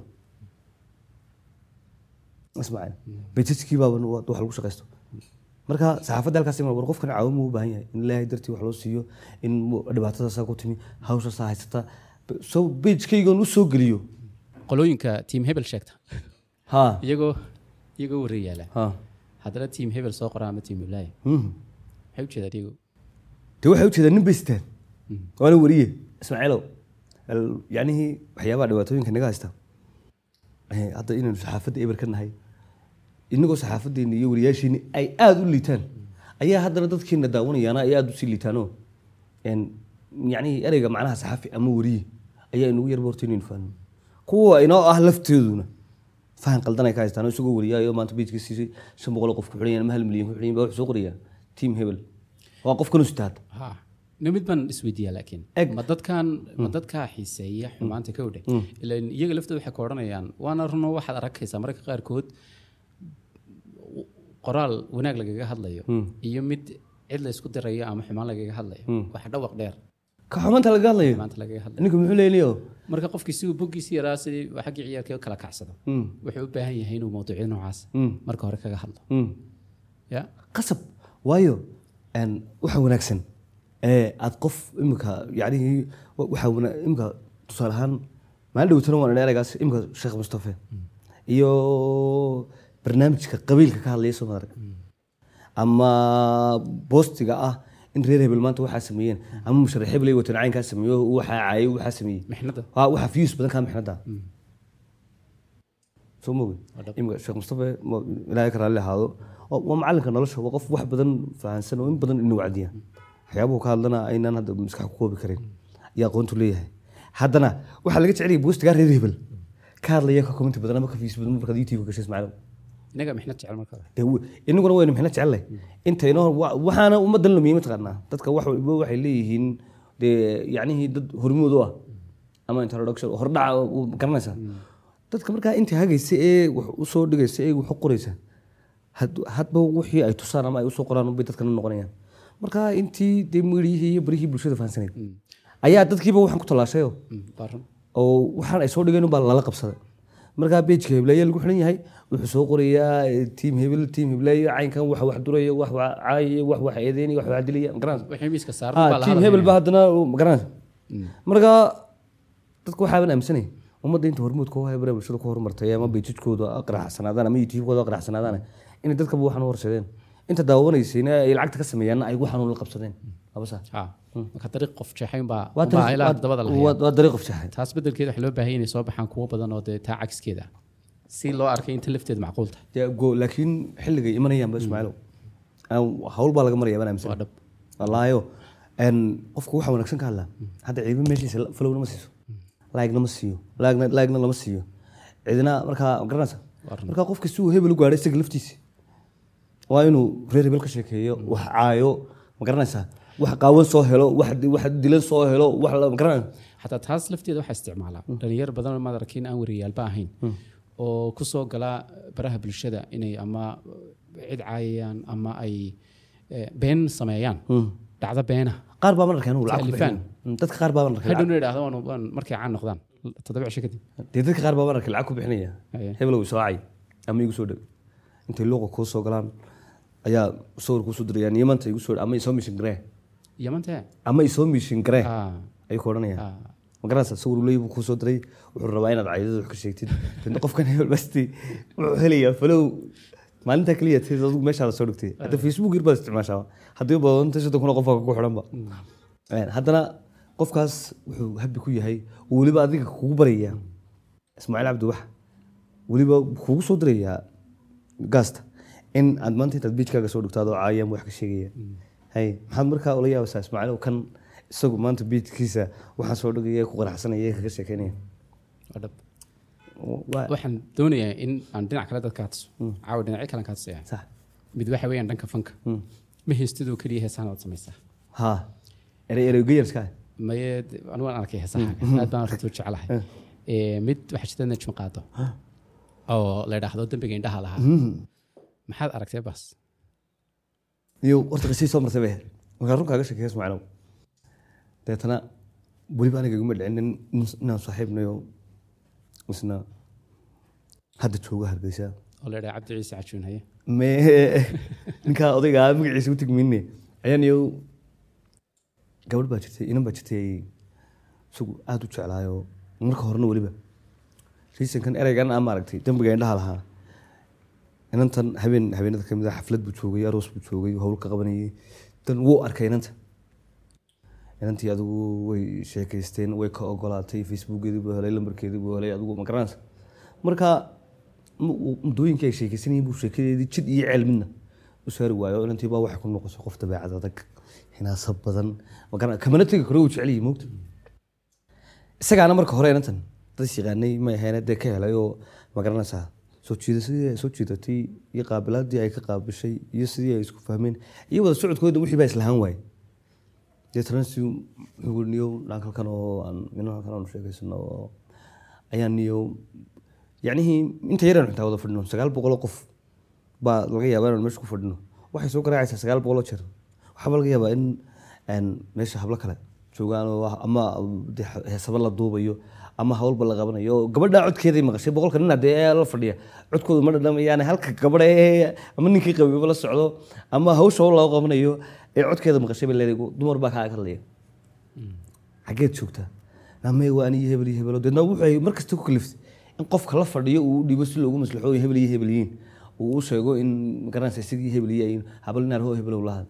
Speaker 6: ismaaciil bejajkii baaba wax lagu shaqaysto marka saxaafadda halkaas iman war qofkan caawimo u baahan yahay in ilaahay dartii wax loo siiyo in mu- dhibaatadaasaa ku timi hawshaasaa haysata so bejkaygan u soo geliyo
Speaker 5: qolooyinka tiim hebel sheegta
Speaker 6: ha
Speaker 5: iyagoo iyagoo wareeyaala
Speaker 6: ha
Speaker 5: haddana tiim hebel soo qoraa ama tiim heblaaya
Speaker 6: Mhm.
Speaker 5: maxay ujeedaan iyagu
Speaker 6: dee waxay ujeedaan nin bay sitaan waana wariye ismaaciilow al- yacnihii waxyaabaha dhibaatooyinka naga haysta Eh, hadda inaynu saxaafadda eber ka nahay inagoo saxaafaddeena iyo wariyaasheeni ay aada u liitaan ayaa haddana dadkiina daawanayaana ay aada usii liitaanoo En, yacnihii ereyga macnaha saxafi ama wariye ayaa inagu yarba horta inaynu fahno kuwa inoo ah lafteeduna fahan qaldan ay ka haystaan oo isagoo wariyaayo maanta bejka siisay shan boqol oo qof ku xidhan ama hal milyan ku xidhan baa wuxuu soo qorayaa team hebel waa qof kanu sitaad
Speaker 5: ha no mid baan isweydiiyaa laakiin
Speaker 6: Eg.
Speaker 5: ma dadkan ma dadkaa xiiseeya xumaanta ka odhe ilan iyaga laftooda waxay ka odhanayaan waana runo waxaad arkaysaa mararka qaarkood qoraal wanaag lagaga hadlayo iyo mid cid la isku dirayo ama xumaan lagaga hadlayo waxa dhawaq dheer
Speaker 6: ka xumaanta laga hadlayo
Speaker 5: xumaanta lagaga hadlayo
Speaker 6: ninka muxuu leeyahay
Speaker 5: marka qofkii si uu boggiisi yaraa sidii xaggii ciyaarka kala kacsado wuxuu u baahan yahay inuu mawduucyo noocaas marka hore kaga hadlo ya
Speaker 6: qasab waayo een, waxa wanaagsan ee aad qof imika yacnihii wa- waxa wana- imika tusaale ahaan maalin dhowtana waan idhaa eraygaas imika sheekh mustafe iyo barnaamijka qabiilka ka hadlaya soo maarag ama boostiga ah in reer hebel maanta waxaa sameeyeen ama musharax hebel ay wateen caynkaa sameeyo waxaa caayay waxaa sameeyey
Speaker 5: mixnada
Speaker 6: waa waxa views badan kaa mixnada soo mogi imika sheekh mustafe ma- ilaahay ka raalli ahaado waa waa macalinka nolosha waa qof wax badan fahansan oo in badan ina wacdiya waxyaabuhu ka hadlana aynaan hadda maskax ku koobi karin iyo aqoontu leeyahay haddana waxaa laga jecel yahay boostigaa reer hebel ka hadlaya ka commenti badan ama ka views badan markaad youtube gashay ismaaciil
Speaker 5: inaga mixnad jecel marka hore
Speaker 6: dee w- inaguna waynu mixno jecellay intaynoo wa- waxaana ummaddan lumiyey mataqaanaa dadka wax walba waxay leeyihiin dee yacnihii dad hormood u ah ama introduction hordhaca u- garanaysaa dadka markaa inta hagaysa ee wax usoo dhigaysa ee wax u qoraysa had- hadba wixii ay tusaan ama ay usoo qoraan bay dadkana noqonayaan marka intii dee miidiyihii iyo barihii bulshada fahansanayd ayaa dadkiiba waxaan ku tallaashayo
Speaker 5: Mm, waa run
Speaker 6: oo waxaan ay soo dhigeen baa lala qabsaday markaa bejka heblaaya lagu xiran yahay wuxuu soo qorayaa eh, tiim hebel tiim heblaaya caynkan wax wax duraya wax wax caayaya wax wax eedeynaya wax wax dilaya magaranaysa
Speaker 5: wixii miiska saaran
Speaker 6: Ah,
Speaker 5: baa la
Speaker 6: tiim
Speaker 5: hadlaya.
Speaker 6: hebel ba haddana magaranaysa marka dadku waxaaban aaminsanay ummadda inta hormuudka u hebra bulshada ku horumartay ama bejijkooda qaraxsanaadaan ama youtubekooda qaraxsanaadaan inay dadkaba waxaan u horseedeen inta daawanaysayna ay lacagta ka sameeyaan ay waxaan la qabsadeen laba saa
Speaker 5: Ha. marka dariiq qof jeexayn baa
Speaker 6: waa
Speaker 5: baa ilaa
Speaker 6: dariiq-
Speaker 5: dabada la
Speaker 6: waa-
Speaker 5: hayaa
Speaker 6: waa dariiq qof jaxay
Speaker 5: taas bedelkeeda waxaa loo baahan yahay inay soo baxaan kuwo badan oo dee taa cagskeeda ah. si loo arkay inta lafteeda macquul tahay
Speaker 6: dee go- laakiin xilligay imanayaan ba ismaaciilow Aan- hawl baa laga maraya baan aaminsan
Speaker 5: waa dhab
Speaker 6: wallaayo een, qofku waxa wanaagsan ka hadlaa hadda ciidan meeshiisa la- falowna ma siiso laagna ma siiyo laagna laagna lama siiyo cidina markaa ma garanaysa
Speaker 5: Waa run.
Speaker 6: markaa qofka si uu hebel u gaadhay isaga laftiisa waa inuu reer hebel ka sheekeeyo wax caayo ma garanaysaa wax qaawan soo helo wax wax dilan soo helo wax la- ma garanaysa
Speaker 5: xataa taas lafteeda waxaa isticmaalaa dhalinyar badan oo maad arkin aan wariyaalba ahayn oo ku soo gala baraha bulshada inay ama cid caayayaan ama ay eh, been sameeyaan dhacdo beena
Speaker 6: qaar baa mararka inuu lacag ku
Speaker 5: Taalifaan.
Speaker 6: bixinayo. Mm, dadka qaar baa mararka
Speaker 5: hadhowna idhaahdo waan waan markay caan noqdaan toddoba cisho kadib
Speaker 6: dee dadka qaar baa mararka lacag ku bixinaya
Speaker 5: Aye.
Speaker 6: hebel uu soocay ama igu soo dhow intay luuqa kuu soo galaan ayaa sawir kuu soo dirayaan yamanta igu soo ama isoo mishin garee
Speaker 5: yamantee
Speaker 6: ama isoo mishin garee
Speaker 5: Ah,
Speaker 6: ayuu ku odhanayaan
Speaker 5: ah.
Speaker 6: ma garanaysa sawir uu leeyahay buu kuu soo diray wuxuu rabaa inaad caydada wax ka sheegtid dadna qofkan hebel basti wuxuu helayaa falow maalintaa keliya tis adigu meeshaa la soo dhigtay hadda facebook yar baad isticmaashaa haddii badanta soddon kun oo qof baa kugu xidhanba Een, haddana qofkaas wuxuu habi ku yahay oo weliba adiga kugu barayaa ismaaciil cabdi wax weliba kugu soo dirayaa gaasta in aad maanta intaad biijkaaga soo dhigto adoo caayaan wax ka sheegaya hay maxaad markaa ula yaabaysaa ismaaciil kan isagu maanta biijkiisa waxaan soo dhigaya ku qanacsanaya kaga sheekeynaya
Speaker 5: waa dhab
Speaker 6: Waa-
Speaker 5: waxaan doonayaa in aan dhinac kale dadka hatuso caawa dhinacyo kalen ka hatusaya
Speaker 6: sax
Speaker 5: mid waxa weeyaan dhanka fanka ma heystidoo keliya heesaan waad samaysaa
Speaker 6: ha erey erey gayarska
Speaker 5: maye anigu waan arkay heesahaaga aad baan runtii u jecelahay Eh, mid waxaa jirta najmi qaado oo la idhaahdo dembiga indhaha lahaa maxaad aragtay bas
Speaker 6: iyo horta qisii soo martay bay ahayd markaa run kaaga sheekeeya ismaaciilow deetana weliba aniga iguma dhicin nin- nin- inaan saaxiibnayo isna hadda jooga hargeysa
Speaker 5: oo la idhaha cabdi ciise cajuun haye
Speaker 6: me ninkaa odayga ah magaciisa u tigmine ayaan iyo gabadh baa jirtay inan baa jirtay isagu aada u jeclaayo marka horena weliba riisankan ereygan aa maaragtay dembiga indhaha lahaa inantan habeen habeenada kamid a xaflad buu joogay aroos buu joogay hawl ka qabanayay dan wuu arkay inanta inantii adigu way sheekaysteen way ka ogolaatay facebookeedii buu helay lambarkeedii buu helay adigu ma garanaysa marka mu- uu- muddooyinkii ay sheekaysanayeen buu sheekadeedii jid iyo ceel midna u saari waayo inantii baa waxay ku noqotay qof dabeecad adag hinaasa badan ma garan kamana tegi karo uu jecel yahay moogta isagaana marka hore inantan dad is yaqaanay ma ahayn dee ka helay oo ma garanaysaa soo jiidasadii ay soo jiidatay iyo qaabilaadii ay ka qaabishay iyo sidii ay isku fahmeen iyo wada socodkooda wixii baa islahaan waayey deetana si wuxuu niyo dhankalkan oo aan nin halkan aanu sheegaysano oo ayaan niyo yacnihii inta yaraan xitaa wada fadhino sagaal boqoloo qof baa laga yaabaa inaan meesha ku fadhino waxay soo garaacaysaa sagaal boqoloo jeer waxaaba laga yaabaa in een, meesha hablo kale joogaan oo wax- ama dee heesaba la duubayo ama hawlba la qabanayo oo gabadha codkeeday maqashay boqolka nin hadee ee la fadhiya codkooda ma dhadhamayaan halka gabadha ee ama ninkii qabiiba la socdo ama hawsha hawl loo qabanayo ee codkeeda maqashay bay leedahay dumar baa kaa hadlaya xaggeed joogtaa namay waa aniyo hebel iyo hebelo deedna wuxuu mar kasta ku kaliftay in qofka la fadhiyo uu u dhiibo si loogu maslaxooyo hebel iyo hebel yihiin uu u sheego in magaranaysa isigii hebel iyo yihiin habal inaar hoo hebelow lahaad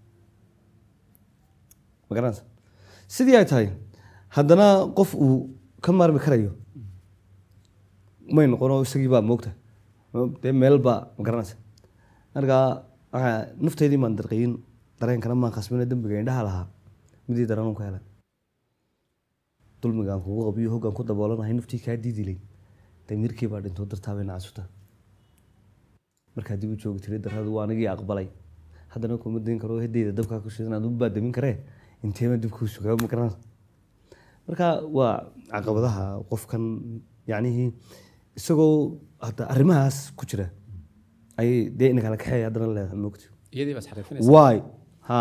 Speaker 6: magaranaysa sidii ay tahay haddana qof uu ka maarmi karayo may noqono isagii baa moogta dee meel baa magaranaysa marka waxaa nafteydii maan darqayin dareenkana maan khasbina dembiga indhaha lahaa midii daranun ka helay dulmigaan kugu qabiyo hoggaan ku daboolanahay naftii kaa diidilay damiirkii baa dhintoo dartaabay nacasuta markaa dib u joogi tiray darradu waa anigii aqbalay haddana kuma dayn karo hedeyda dabkaa ku shidan aad u baadamin karee inteema dibkuu sugaa ma garanaysa marka waa caqabadaha qofkan yacnihii isagoo hadda arrimahaas ku jira ayay dee ina kala kaxeeya haddana leedahay moogti
Speaker 5: iyadii baad xariifinaysa
Speaker 6: waay ha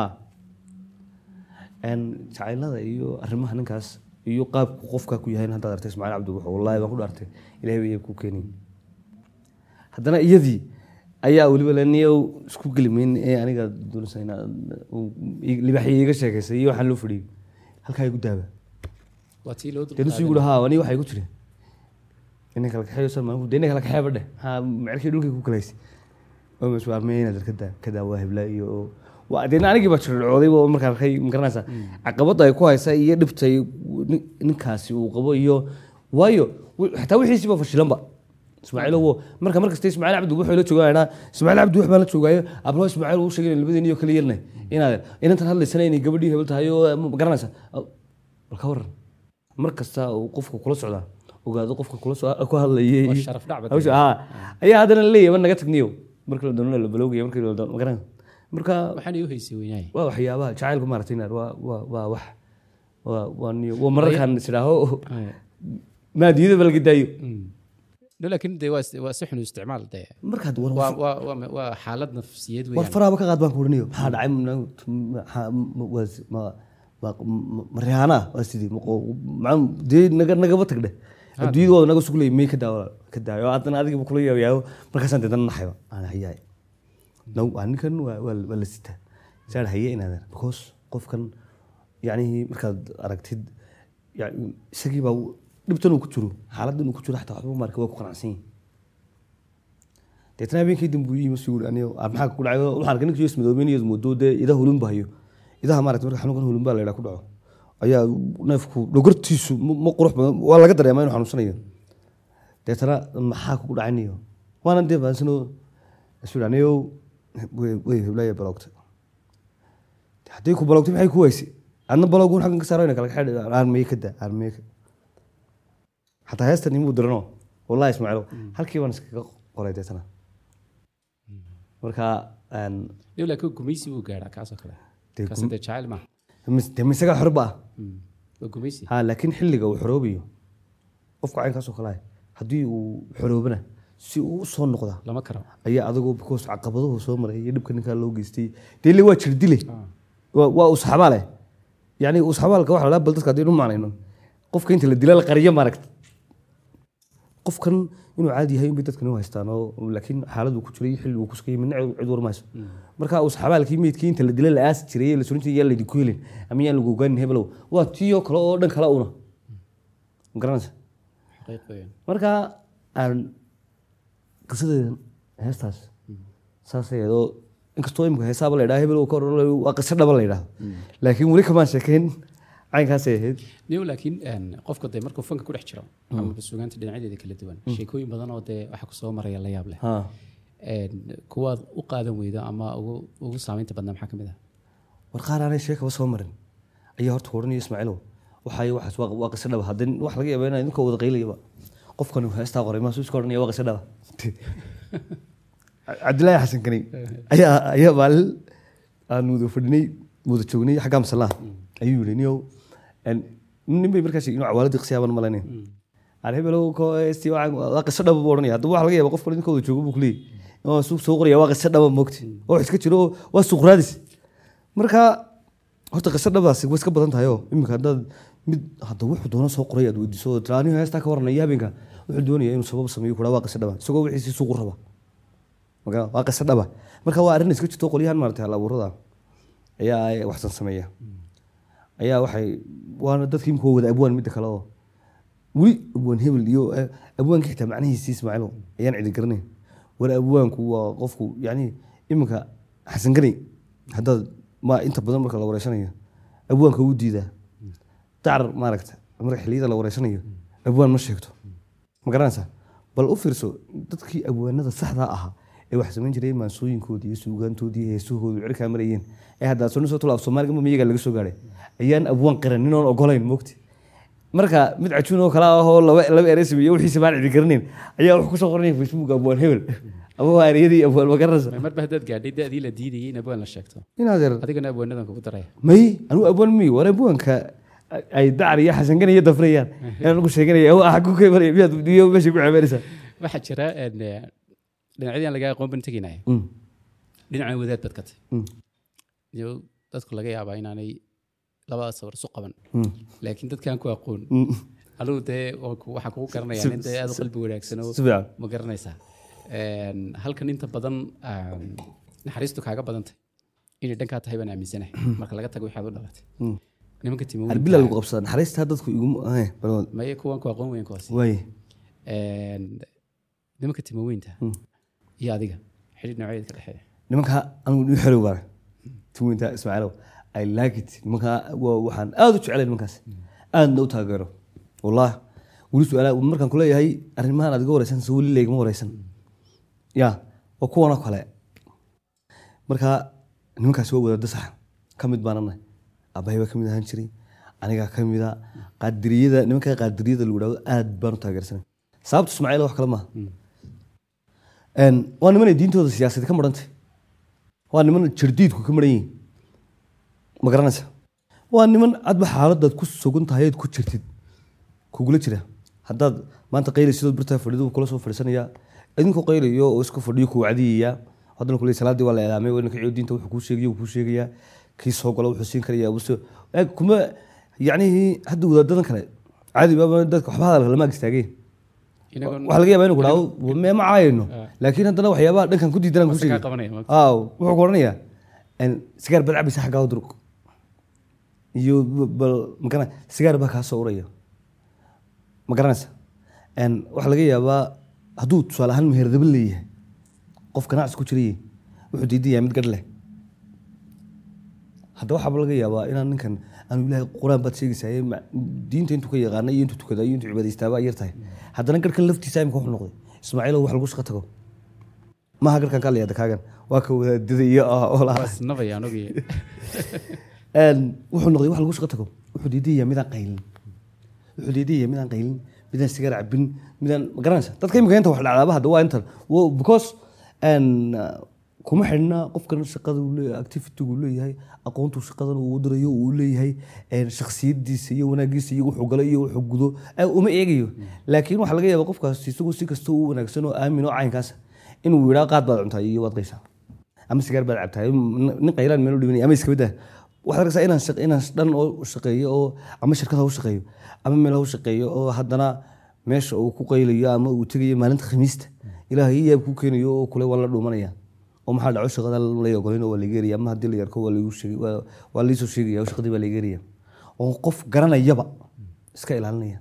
Speaker 6: n jacaylada iyo arrimaha ninkaas iyo qaabku qofka ku yahay haddaad artay ismaaciil cabdi wuxuu wallaahi baan ku dhaartay ilahay bay ku keenay haddana iyadii ayaa weliba leniyow isku gelimayn ee aniga doonaysa inaad libaxii iga sheekaysay iyo waxaan loo fadhiyey halkaa igu daaba
Speaker 5: waa tii loo
Speaker 6: dee nusu igu dhahaa ani waxay ku jireen inay kala kaxeeyo salmaan dee inay kala kaxeeba dheh ha mecelkii dhulkay ku kalaysay oo maswaarmey inaad ka ka daawaa hebla iyo waa dee anigii baa jirdhacooday oo markaa arkay ma garanaysaa caqabadda ay ku haysa iyo dhibta ay nin- ninkaasi uu qabo iyo waayo wi- xataa wixiisiiba fashilanba ismaaciil owo marka markasta ismaaciil cabdi wuxuu la joogaa ismaaciil cabdi wax baan la joogaayo ablo ismaaciil uu sheegay labadeen iyo kala yeelnay inaad inantan hadlaysana inay gabadhii hebel tahay oo ma garanaysa bal ka waran mar kasta uu qofka kula socdaa ogaado qofka kula so ku hadlayay
Speaker 5: Waa
Speaker 6: iyo-
Speaker 5: sharaf dhac bad
Speaker 6: hawsha haa ayaa haddana leeyahay naga tagniyo marka la doono la balowgaya marka la doono ma garanaysa marka
Speaker 5: waxaan iu haysay weynaaye
Speaker 6: waa waxyaabaha jacaylku maaragtay inaad waa waa waa wax waa waa niyo waa mararkaan isidhaaho maadiyada ba laga daayo
Speaker 5: no laakiin dee waa is- waa si xun u isticmaal dee
Speaker 6: markaad war
Speaker 5: waa waa waa waa xaalad nafsiyeed
Speaker 6: war
Speaker 5: weeyaan
Speaker 6: faraaba ka qaad baan ku oranayo maxaa dhacay maxaa- ma- waa si- ma- ma- ma- ma rihaana waa sidii ma qo- ma- dee naga nagaba tagdhe adduunyada waa naga suglay may ka daawa ka daayo haddana adigiba kula yaabyaabo markaasaan deedana naxayba aan hayaay naw waa ninkan waa waa waa la sitaa saan haye inaadan because qofkan yacnihii markaad aragtid yani isagii baa dhibtan uu ku jiro xaaladdan uu ku jiro xataa waxba marka waa ku qanacsan yihin deetna habeenkii dambe uu yimi suu aniyo ah, maxaa ku dhacay waxaan arkay ninkii ismadoobeyn iyo ismoodo dee idaha hulun ba hayo idaha maaragtay marka xanuunkan hulun baa la yidhaha ku dhaco ayaa neefku dhogortiisu ma ma qurux badan waa laga dareemaa inuu xanuunsanayo deetana maxaa kugu dhacaynayo waanan dee baansano isu aniyo way way heblaaya baloogta haddii ku baloogtay maxay ku waysay adna baloogun xaggan ka saaro ina kala kaxeedh aarmeye ka daa aarmeye ka xataa heestan imuu dirano wallahi ismaaciilo halkii baan iskaga qoray deetana marka een,
Speaker 5: no laakiin gumaysi buu gaadhaa kaasoo kale
Speaker 6: Dee
Speaker 5: kaas
Speaker 6: gum-
Speaker 5: dee jacayl maaha
Speaker 6: mis- dee misaga xorba ah
Speaker 5: Mm. waa gumaysi
Speaker 6: ha laakiin xilliga uu xoroobayo qofka caynkaasoo kale ah haddii uu xoroobana si uu u soo noqdaa
Speaker 5: lama karo
Speaker 6: ayaa adagoo because caqabaduhu soo maray iyo dhibka ninkaa loo geystay dee le waa jirdile waa waa usxabaale yani usxabaalka waxa la dhaha bal dadka haddii nu macnayno qofka inta la dila la qariyo maaragta qofkan inuu caadi yahay unbay dadkan u haystaan oo laakiin xaaladuu ku jiray xilli uu ku sugayay midna cid cid warmayso marka usxabaalkii meydkii inta la dila la aasi jiray ee la surin jiray yaa laydinku helin ama yaan lagu ogaanin hebelow waa tiyo kale oo dhan kale una ma garanaysa
Speaker 5: xaqiiq weeyaan
Speaker 6: marka aan qisadeedan heestaas saasay oo inkastoo imika heesaaba la yidhaha hebel uu ka oran waa qiso dhaba la yidhaha laakiin weli kamaan sheekayn caynkaasay ahayd
Speaker 5: niyo laakiin een, qofka dee markuu fanka ku dhex jiro ama sugaanta dhinacyadeeda kala duwan sheekooyin badan oo dee waxa kusoo maraya la yaab leh
Speaker 6: ha
Speaker 5: Een, kuwaad u qaadan weydo ama ugu ugu saameynta badnaa maxaa ka mid ah
Speaker 6: war qaar aanay sheekaba soo marin ayaa horta ku odhanaya ismaaciilow waxay waxaas waa waa qiso dhaba haddii wax laga yaaba inaa idinka wada qaylayaba qofkan heestaa qoray maasuu iska odhanaya waa qiso dhaba cabdilaahi xasan kanay ayaa ayaa maalin aan wada fadhinay wada joognay xaggaa masallaha ayuu yidhi niyow en, nin bay markaas inuu cawaaladii qisiyaaban malaynayn aan hebelow ko heestii waa waa qiso dhaba buu odhanaya haddaba waxa laga yaaba qofkan idinka wada joogo buu kuleeyahy oo suuq soo qoraya waa qiso dhaba moogti oo wax iska jiro oo waa suuq raadis marka horta qiso dhabaasi way iska badan tahay oo iminka haddaad mid hadda wuxuu doono soo qoray aad weydiiso oo tira aniga heestaa ka waranaya habeenka wuxuu doonaya inuu sabab sameeyo kuraa waa qiso dhaba isagoo wixiisii suuqu raba marka waa qiso dhaba marka waa arrin iska jirto qolyahan maaragtay hal abuurada ayaa ay waxsan sameeya ayaa waxay waana dadkii imika wada abwaan midda kale oo weli abwaan hebel iyo eh, abwaanka xitaa macnihiisi ismaaciilo ayaan cidi garanayn war abwaanku waa qofku yani iminka xasan ganay haddaad ma inta badan marka la wareysanayo abwaanka wuu diidaa dacar maaragta marka xilliyada la wareysanayo abwaan ma sheegto ma garanaysaa bal u fiirso dadkii abwaanada saxdaa ahaa ee wax samayn jiray maansooyinkoodii iyo suugaantoodii iyo heesahoodu cirkaa marayeen ee haddaa soo soo tula af soomaaliga miyiga laga soo gaadhay ayaan abwaan qiran ninoon ogolayn mogti marka mid cajuun oo kale ah oo laba laba erey sameeye wixiisa baan cidi garanayn ayaa wax kusoo qoranaya facebook abwaan hebel ama waa ereyadii abwaan ma garanaysa
Speaker 5: marba haddaad gaadhay dadii la diidayay in abwaan la sheegto
Speaker 6: inaad yar
Speaker 5: adigana abwaanadan kugu daraya
Speaker 6: may anigu abwaan mi war abwaanka ay dacar iyo xasan gani iyo dafrayaan inaan ugu sheeganaya oo ah ku kaymaraya miyaad iyo meesha ku ceebeynaysaa
Speaker 5: waxaa jira een, eh, dhinacyadii aan laga aqoon ban tegaynaya
Speaker 6: Mm,
Speaker 5: dhinaca wadaad baad ka tahay
Speaker 6: mm,
Speaker 5: iyo dadku laga yaabaa inaanay labadaas sawir isu qaban
Speaker 6: mm,
Speaker 5: laakiin dadkaan ku aqoon
Speaker 6: mm.
Speaker 5: anugu dee waan ku- waxaan kugu garanaya nin dee aad u qalbi wanaagsan oo
Speaker 6: si fiican
Speaker 5: ma garanaysaa Een, halkan inta badan aan naxariistu kaaga badantay inay dhankaa tahay baan aaminsanahay marka laga tago waxaad u dhalatay
Speaker 6: Mm.
Speaker 5: nimanka
Speaker 6: arbila
Speaker 5: timawinta
Speaker 6: lagu qabsada naxariistaa dadku iguma eh, balwad
Speaker 5: maye kuwan ku aqoon weyn kuwaasi
Speaker 6: waaye
Speaker 5: Een, nimanka timaweynta
Speaker 6: Mm.
Speaker 5: iyo adiga xidhiir nooceed ka dhexeeya
Speaker 6: nimanka anigu ii xerow baana tuwinta ismaaciilow i like it nimanka waa waxaan aad u jecelay nimankaas aadna u taageero wallahi weli su-aala markaan kuleeyahay arrimahan adiga wareysan se weli laygama wareysan ya waa kuwanoo kale marka nimankaasi waa wadaada sax ka mid baanana abahay baa ka mid ahaan jiray anigaa ka mida qaadiriyada nimanka qaadiriyada lagu dhahdo aad baan u taageersanay sababta ismaaciil wax kale maaha Een, waa nimanay diintooda siyaasadeed ka marantay waa niman jardiidku ka maran yihiin ma garanaysa waa niman adba xaaladaad ku sugan tahay aad ku jirtid kugula jira haddaad maanta qayli sidoo birtaa fadhidu kula soo fadhiisanaya idinkoo qaylayo oo isku fadhiyo ku wacdiyaya haddana kule salaadii waa la eedaamay waa ninka ciyo diinta wuxuu kuu sheegayo wuu kuu sheegaya kii soo galo wuxuu siin karaya wuxuu eeg kuma yacnihii hadda wadaadadan kale caadi baaba dadka waxba hadalka lama ag istaageen
Speaker 5: inagoon
Speaker 6: waxaa laga yaabaa inuu ku dhaho me ma caayayno laakiin haddana waxyaabaha dhankan ku diidanaan ku
Speaker 5: Wasa kaa
Speaker 6: sheegay
Speaker 5: qabanaya, ma-
Speaker 6: aaw wuxuu ku odhanayaa en, sigaar bad cabaysa xaggaa u durug iyo b- bal magara sigaar baa kaa soo uraya ma garanaysa En, waxaa laga yaabaa hadduu tusaale ahaan meherdaban leeyahay qof ganacsi ku jirayay wuxuu diidan yahay mid gadh leh hadda waxaaba laga yaabaa inaan ninkan aanu ilaahay qur-aan baad sheegaysaa ma- diinta intuu ka yaqaana iyo intuu tukada iyo intuu cibaadaystaaba ay yar tahay haddana garhkan laftiisa imika wuxuu noqday ismaaciilo wax lagu shaqo tago maaha garhkan ka leeyada kaagan waa ka wadaadada iyo ah oo lahaa
Speaker 5: wasnabaya anugii
Speaker 6: Een, wuxuu noqday wax lagu shaqo tago wuxuu diidaya midaan qaylin wuxuu diidaya midaan qaylin midaan sigaar cabin midaan ma garanaysa dadka imika inta wax dhacdaaba hadda waa intan Wo- because een, uh, kuma xidhna qofkan shaqada uu leeyahay activity uu leeyahay aqoontu shaqadan uu dirayo uu leeyahay een, shakhsiyadiisa iyo wanaagiisa iyo wuxuu galo iyo wuxuu gudo eh, uma eegayo laakiin waxaa laga yaaba qofkaas isagu si kasta u wanaagsan oo aamin oo caynkaas inuu yidhaa qaad baad cuntaa iyo waad qaysaa ama sigaar baad cabtaa nin qaylaan meel u dhibanaya ama iska badaa waxaad arkaysaa inaan shaq- inaan dhan oo shaqeeyo oo ama shirkad ha u shaqeeyo ama meel ha u shaqeeyo oo haddana meesha uu ku qaylayo ama uu tegayo maalinta khamiista ilaahay yaab ku keenayo oo kule waa la dhuumanaya oo maxaa dhaco shaqada lay ogolayn oo waa laga eraya ama haddii la yarko waa lagu sheegay waa- waa liisoo sheegaya oo shaqadii baa laga eraya oo qof garanayaba iska ilaalinaya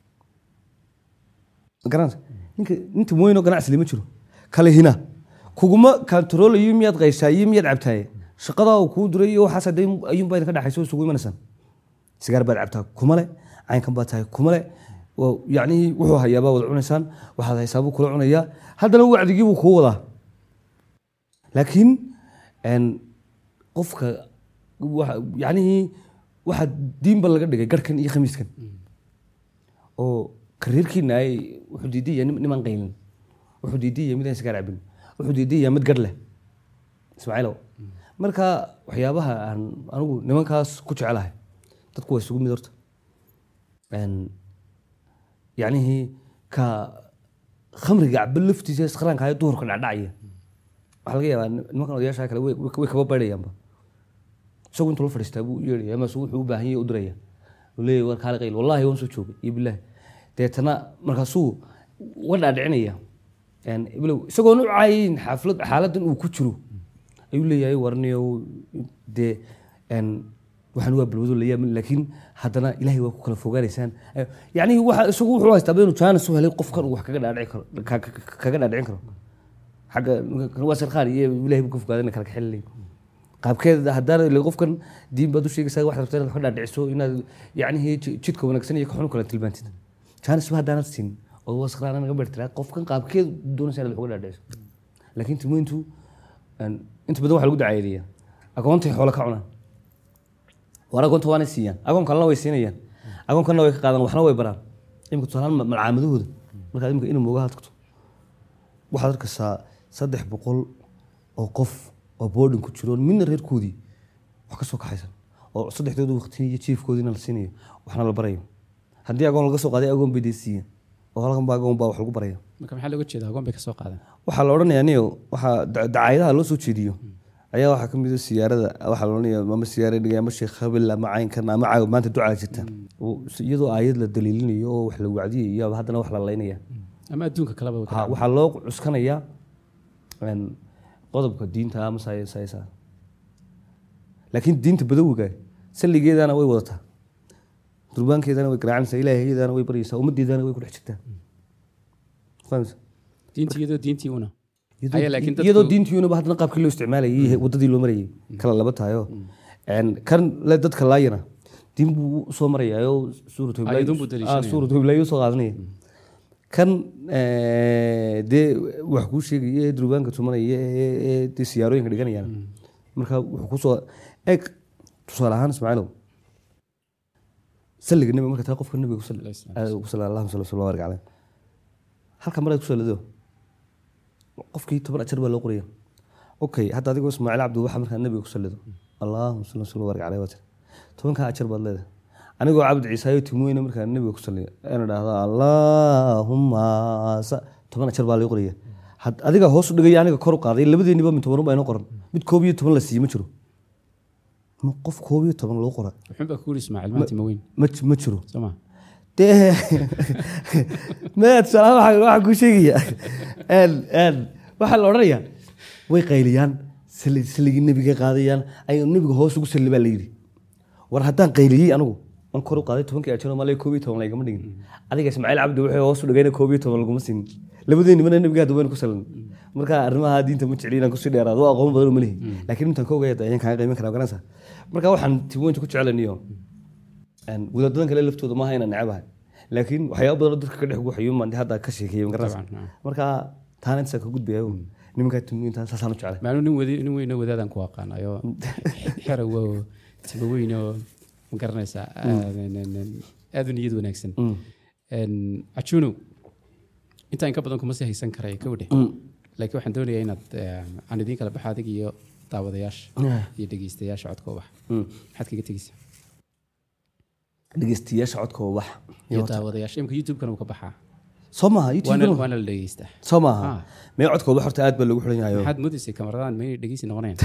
Speaker 6: ma garanaysa ninka ninta weyn oo ganacsi lama jiro kale hina kuguma kantaroolayo miyaad qayshaa iyo miyaad cabtaaye shaqadaa uu kuu diray iyo waxaas hadee ayuunbaa idinka dhexayso isugu imanaysaan sigaar baad cabtaa kuma le caynkan baad tahay kuma le Waa- yacnihii wuxuu hayaabaa wada cunaysaan waxaad haysaabuu kula cunayaa haddana wacdigii buu kuu wadaa laakiin een, qofka waxa- yacnihii waxaa diinba laga dhigay garhkan iyo khamiiskan oo kariirkiina ay wuxuu diidaya niman qaylin wuxuu diidaya mid aan sigaar cabin wuxuu diidaya mid garh leh ismaaciilow marka waxyaabaha aan anigu nimankaas ku jecelahay dadku waa isugu mid horta Een, yacnihii ka khamriga caba laftiisa iskaraanka ayo duhurka dhacdhacaya waxaa laga yaabaa nimankan odayaasha kale way way kaba baydayaanba isagu intuu la fadhiistaa buu u yeedhaya ama isagu wuxuu u baahan yahay u diraya uu leeyahay war kaale qayl wallaahi waan soo joogay iyo bilaahi deetana markaasuu uga dhaadhicinaya Een, iblow isagoon u caayin xaaflad xaaladan uu ku jiro ayuu leeyahay warniyow dee een, waxaan waa balwado layaab laakiin haddana ilaahay waa ku kala fogaanaysaan Eh, yacni waxa isagu wuxuu haystaa inuu jaanis u helay qofkan uu wax kaga dhaadhici karo ka- ka- kaga dhaadhicin karo xagga waa sarqaar iyo ilaahay buu ka fogaadana kala kaxelilay qaabkeeda haddaan ile qofkan diin baad u sheegaysaa waxaad rabtaa inaad wax ka dhaadhiciso inaad yacnihii ji- jidka wanaagsan iyo ka xun kala tilmaantid jaanis ba haddaanad siin oo waa sarqaar naga beertiraa qofkan qaabkeed doonaysa inaad wax uga dhaadhiciso laakiin timointu een, inta badan waxaa lagu dacayadeeyaa agoontay xoolo ka cunaan war agoonta waana siiyaan agoon kalena way siinayaan agoon kalena way ka qaadaan waxna way baraan imika tusaalahaan ma- malcaamadahooda markaad imika inuu moogaha tagto waxaad arkaysaa saddex boqol oo qof oo boarding ku jiro midna reerkoodii wax ka soo kaxaysan oo saddexdooda waqti iyo jiifkoodiina la siinayo waxna la barayo haddii agoon laga soo qaaday agoon bay dee siiyeen oo halkan ba agoon baa wax lagu baraya
Speaker 5: marka maxaa looga jeeda agoon bay ka soo qaadeen
Speaker 6: waxaa la odhanayaa niyo waxaa da- dacaayadaha loo soo jeediyo ayaa waxaa ka mid a siyaarada waxaa la odhanaya ama siyaara dhigay ama sheekh habel ama caynkan ama caawa maanta ducaa jirta Oo s- iyadoo aayad la daliilinayo oo wax la wacdiyay iyo haddana wax la laynaya
Speaker 5: ama adduunka kaleba way ka
Speaker 6: Ha, waxaa loo cuskanayaa een, qodobka diinta ama say- saysa laakiin diinta badawiga salligeedana way wadataa durbaankeedana way garaacanaysaa ilaahiyadana way baryaysaa ummaddeedana way ku dhex jirtaa fahamsa
Speaker 5: diintii iyadoo diintii una Aya, laakiin dadku-
Speaker 6: iyadoo diintiinaba haddana qaabkii loo isticmaalayay iyo wadadii loo marayay kala laba tahayo Een, kan le dadka laayana diin buu usoo marayaayo suuratu Ibrahim-
Speaker 5: Aayadun buu daliishanaya.
Speaker 6: Ah, suuratu iblaayo usoo qaadanaya kan eh, dee wax kuu sheegaya ee durbaanka tumanaya ee ee dee siyaarooyinka dhiganayaan marka wuxuu kusoo eg tusaale ahaan ismaaciilow salliga nebiga marka taa qofka nebiga ku salli
Speaker 5: Alayhi salaam.
Speaker 6: aad ugu salli allahuma salli wa barik caleyh halka maraad ku sallido qofkii toban ajar baa loo qoraya okay hadda adigoo ismaaciil cabdi waxa markaa nebiga ku sallido allahuma salli wa salli wa barik caleyh waa tiri tobankaa ajar baad leedahay anigoo cabdi ciisaayo timweyne markaa nebiga ku salliya ana dhahda allaahuma sa toban ajar baa loo qoraya Had- adiga hoos u dhigaya aniga kor u qaaday labadeeniba min toban baa inoo qoran mid koob iyo toban la siiye ma jiro ma qof koob iyo toban loo qora
Speaker 5: wuxuun baa ku yiri ismaaciil maanta ma weyn
Speaker 6: ma ma jiro
Speaker 5: soo ma
Speaker 6: dee maya tusaalaha waxaa waxaa kuu sheegaya een een waxaa la odhanayaa way qayliyaan sali saligii nebiga qaadayaan ay nebiga hoos ugu salli baa la yidhi war haddaan qayliyey anigu an kor u qaaday tobankii ajano malay koob iyo toban laygama dhigin adiga ismaaciil cabdi wuxuu hoos u dhigayna koob iyo toban laguma siinin labadeennimana nebiga hadda waynu ku salin marka arrimaha diinta ma jecli inaan kusii dheeraado waa aqoon badan uma lihi laakiin intaan ka ogaya ayaan kaaga qiimin karaa garanaysa marka waxaan timointa ku jecelaniyo Een, wadaadadan kale laftooda maaha inaan necabahay laakiin waxyaaba badan oo dadka ka dhex guuxayo maan hadda ka sheekeeyo magaranaysa
Speaker 5: Dabcan, haa.
Speaker 6: marka taana intaasaan ka gudbayo nimankaa timiinta saasaan u jeclay
Speaker 5: maanu nin wadi nin weyno wadaadaan ku aqaanayo xerow oo timo weyn oo ma garanaysaa aad u niyad wanaagsan Een, cajuunow intaa inka badan kuma sii haysan karay ka wadhe laakiin waxaan doonayaa inaad eh, aan idiin kala baxo adig iyo daawadayaasha iyo dhegeystayaasha codka ubax maxaad kaga tegeysaa
Speaker 6: dhegeystayaasha codka waa wax
Speaker 5: iyo daawadayaasha imika youtube-kana uu ka baxaa
Speaker 6: soo maaha
Speaker 5: waana
Speaker 6: youtube
Speaker 5: waana la dhegeystaa
Speaker 6: soo maaha
Speaker 5: Ah.
Speaker 6: mee codka wax horta aad baa lagu xiran yahayo
Speaker 5: maxaad moodaysay kamaradan maynay dhegeysi noqonayan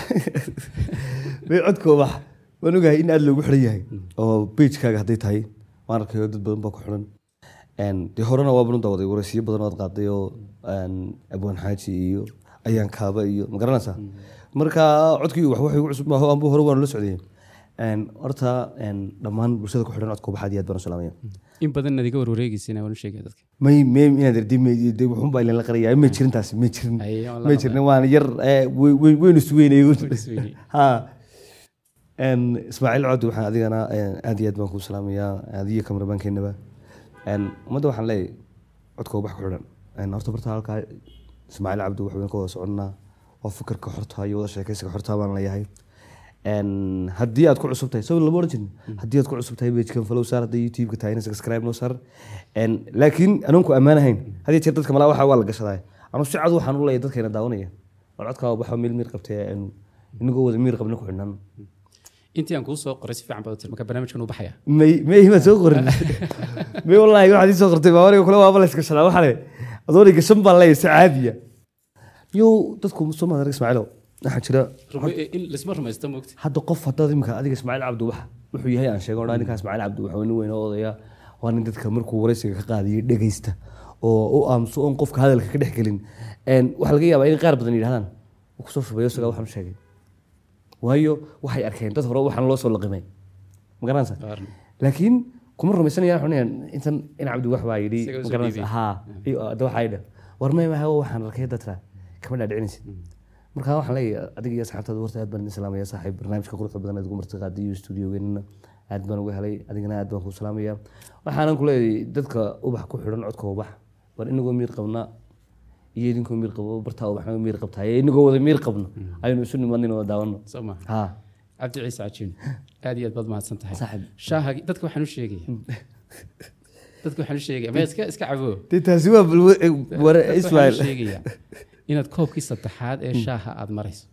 Speaker 6: mee codka wax waan ogahay in aad loogu xiran yahay oo pagekaaga hadday tahay waan arkayo dad badan baa ku xiran Een, dee horena waa banu daawaday waraysiyo badan ood qaaday oo een, abwaan xaaji iyo ayaan kaaba iyo ma garanaysaa marka codkii wax wax igu cusub maaho anbu hore waan la socdayay Een, horta een, dhammaan bulshada ku xidhan codka waxaad iyo aad baan u salaamaya
Speaker 5: in badan adiga warwareegeysina waan u sheegaya dadka
Speaker 6: may may inaad irdi may de wuxuun baa la qaraya may jirin taasi may jirin
Speaker 5: Ay, waan la
Speaker 6: may jirin waan yar eh, wey- wey- weynu isweynay
Speaker 5: isweynay.
Speaker 6: ha Een, ismaaciil cod waxaan adigana een, aad iyo aad baan kuu salaamayaa adiyo kamarabaankeenaba Een, ummadda waxaan leeyahay codka wax ku xidhan Een, horta barta halkaa ismaaciil cabdi wax weyn ka wada soconnaa waa fikirka xorta iyo wada sheekaysiga xorta baan leeyahay Een, haddii aad ku cusub tahay soo lama oran jirin haddii aad ku cusub tahay pagekan follow saar haddii youtube-ka tahayna subscribe noo saar Een, laakiin anaan ku ammaanahayn hadii jeer dadka malaa waxa waa la gashadaa anu si cad waxaan u leeyahay dadkeena daawanaya war codkaa waxa miir miir qabtay een, inagoo wada miir qabna ku xidhnaan
Speaker 5: intii aan kuu soo qoray si fiican baad u tiri marka barnaamijkan uu baxaya
Speaker 6: may may ma soo qorin may wallahi waxaad ii soo qortay baa aniga kule waaba la iska shalaa waxaa le adooniga gashan baan leeyahay si caadiya yo dadku soo maad arag ismaaciilo waxaa jira
Speaker 5: Rume- in lasma rumaysto moogta
Speaker 6: hadda qof haddaad imika adiga ismaaciil cabdi wax wuxuu yahay aan sheego dhaa ninkaa ismaaciil cabdi wax waa nin weyn oo odaya waa nin dadka markuu waraysiga ka qaadiyay dhegaysta oo u aamuso oon qofka hadalka ka dhex gelin Een, waxaa laga yaabaa in qaar badan yidhahdaan "Wuu kusoo shubayo isagaa waxaan u sheegay waayo waxay arkeen dad hore waxaan loo soo laqimay ma garanaysa laakiin kuma rumaysanayaan xunayaan intan in cabdi wax baa yidhi
Speaker 5: Isaga
Speaker 6: ma
Speaker 5: usoo
Speaker 6: garanaysa
Speaker 5: dhiibay.
Speaker 6: haa iyo hadda waxaa yidhi war may maha waxaan arkay dadka kama dhaadhicinaysid marka waxaan leeyahay adiga iyo asxaabtaada horta aad baan idin salaamaya saaxiib barnaamijka quruxda badan aad ugu martiqaaday iyo stuudiogeennana aad baan uga helay adigana aad baan kuu salaamaya waxaanan ku leeyahay dadka ubax ku xidhan codka ubax war inagoo miir qabna iyo idinkoo miir qabo bartaa ubaxna miir qabtaay inagoo wada miir qabno aynu isu nimanin oo daawano
Speaker 5: soo ma
Speaker 6: haa
Speaker 5: cabdi ciise cajiin aad iyo aad baad mahadsan tahay
Speaker 6: Saaxiib.
Speaker 5: shaaha dadka waxaan u sheegaya dadka waxaan u sheegaya ma iska iska cabo
Speaker 6: dee taasi waa balwa
Speaker 5: Dadka waxaan u
Speaker 6: ismaaciil
Speaker 5: sheegayaa inaad koobkii saddexaad ee shaaha aad marayso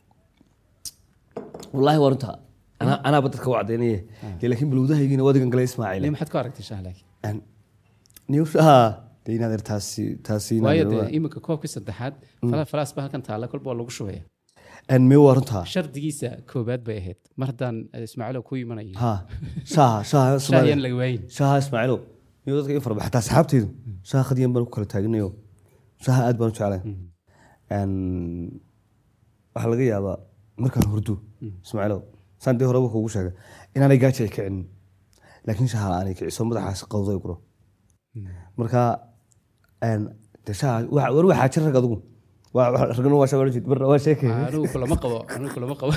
Speaker 6: wallaahi waa runta anaa anaaba dadka u caddaynaya dee laakiin balwadahaygina wadigan gale ismaaciil
Speaker 5: Lee, maxaad ku aragtay shaah laakiin
Speaker 6: niyushaha dee inaad er taasi taasi inaad
Speaker 5: waayo
Speaker 6: er
Speaker 5: dee
Speaker 6: waa-
Speaker 5: iminka koobkii saddexaad fala- falaas ba halkan taalla kolba waa lagu shubaya
Speaker 6: Een, mee waa runta
Speaker 5: shardigiisa koobaad bay ahayd mar haddaan eh, ismaaciilo ku imanayo
Speaker 6: ha shaha shaha
Speaker 5: shaah
Speaker 6: Ismaaciil.
Speaker 5: yaan laga waayin
Speaker 6: shaha ismaaciilo niyo dadka in farba xataa asxaabteydu shaha khadiyan baan ku kala taaganayo shaha aad baan u jeclahay Een, waxaa laga yaabaa markaan hurdo ismaaciilo saan dee horeba kuugu sheegay inaanay gaaji ay kicin laakiin shaha aanay kiciso madaxaas qawday guro marka een, dee shaha wa- war waxaa jir rag adigu Waa- waa- ragna waa shaga barna waa sheekay
Speaker 5: anigu kulama qabo anigu kulama qabo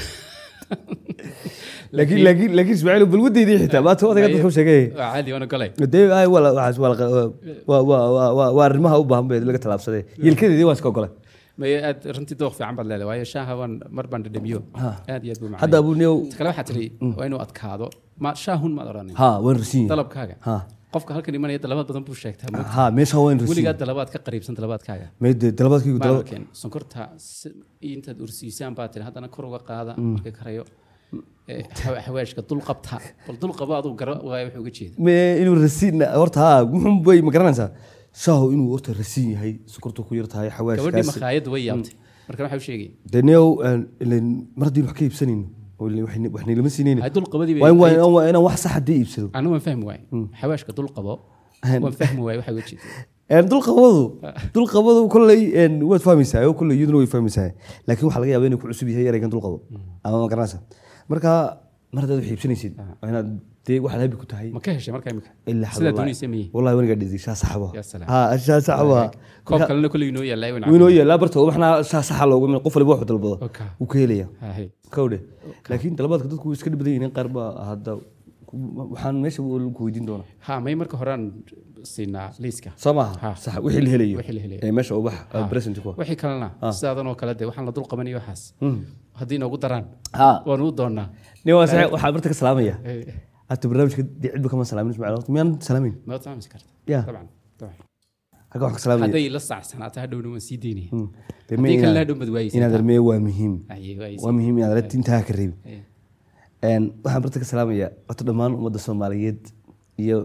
Speaker 6: laakiin laakiin laakiin ismaaciilo balwadeydii xitaa maanta odayga dadka u sheegay
Speaker 5: waa caadi waana golay
Speaker 6: dee ay wala waxaas waa la- waa waa waa waa waa arrimaha u baahan bay laga talaabsaday yilkadeedii waan iska ogolay
Speaker 5: may aad runtii dooq fiican baad leedahay waayo shaaha waan mar baan dhadhamiyo aad iyo aad buu macaan
Speaker 6: hadda abuu niyow
Speaker 5: ta kale waxaa tiri waa inuu adkaado ma shaahun maad odhanin
Speaker 6: ha waan rasiin
Speaker 5: dalabkaaga
Speaker 6: ha
Speaker 5: qofka halkan imanaya dalabaad badan buu sheegtaa ma-
Speaker 6: ha meesha waan rasiin
Speaker 5: weligaa dalabaad ka qariibsan dalabaadkaaga
Speaker 6: meede dalabadkaygu dalab
Speaker 5: maalkeen sonkorta si- intaad ursiisaan baa tiri haddana kor uga qaada marka karayo Eh, hawa- hawaashka dul qabta bal dul qabo aduu gara waayo wuxuu uga jeeda
Speaker 6: me inuu rasiin horta ha muxun bay ma garanaysaa shaahu inuu horta rasiin yahay sokortu ku yar tahay
Speaker 5: gabadhii
Speaker 6: xawaashkaas
Speaker 5: makhaayadda way yaabtay marka waxaa u sheegaya
Speaker 6: dee niyow ileen mar haddii wax ka iibsanayno oo ileen wax ni- wax niilama siinayno
Speaker 5: hay dul qabadii
Speaker 6: waa in-
Speaker 5: bay
Speaker 6: waa in- waa inaan wax sax haddii iibsado
Speaker 5: anu waan fahmi waaye hawaashka dul qabo waan fahmi waaye waxaa uga jeeda
Speaker 6: Een, dulqabadu dulqabadu kolley een, waad fahmaysaa oo kolley iyaduna way fahmaysaa laakiin waxaa laga yaabaa inuu ku cusub yahay ereygan dulqabo ama ma garanaysa marka mar haddaad wax iibsanaysid waa inaad dee waxaad habi ku tahay
Speaker 5: ma ka heshay marka imika
Speaker 6: ilaa
Speaker 5: sidaa doonaysa miyi
Speaker 6: wallahi wanigaa dhidi shaa saxaba
Speaker 5: Ya salaam.
Speaker 6: ha shaa saxaba
Speaker 5: koob kalena kolley inoo yaallaa wan
Speaker 6: winoo yeelaa barta waxna shaa saxa loogu min qof waliba wax dalbado
Speaker 5: Okay.
Speaker 6: wuu ka helaya
Speaker 5: Haye.
Speaker 6: kawdhe laakiin dalabaadka dadku way iska dhibadan yihiin qaar baa hadda ku- waxaan meesha ku weydiin doonaa
Speaker 5: ha may marka horaan siinaa liiska
Speaker 6: soo maaha
Speaker 5: Ha.
Speaker 6: sax wixii la helayo
Speaker 5: Wixii la helayo.
Speaker 6: ee meesha ubax present ku
Speaker 5: wixii kalena sidaadan oo kale de waxaan la dul qabanayo waxaas haddii inoogu daraan
Speaker 6: ha
Speaker 5: waanu u doonaa
Speaker 6: nin waa sax waxaa barta ka salaamaya
Speaker 5: Eh,
Speaker 6: hata barnaamijka dee cidba kama salaamin ismaaciil horta miyaan salaamin
Speaker 5: ma waad fahmi karta
Speaker 6: Ya.
Speaker 5: dabcan dabcan
Speaker 6: halka wax ka salaamaya
Speaker 5: hadday la saacsanaato hadhowna waan sii daynaya
Speaker 6: Hmm. Dee
Speaker 5: haddii
Speaker 6: ma
Speaker 5: kalena
Speaker 6: inaad-
Speaker 5: hadhow bad waayeysa
Speaker 6: inaad armeye waa muhiim
Speaker 5: Aye, waayeysa.
Speaker 6: waa muhiim inaad aragti intaa ka reebi
Speaker 5: Eh,
Speaker 6: Een, waxaan barta ka salaamaya horta dhammaan ummadda soomaaliyeed iyo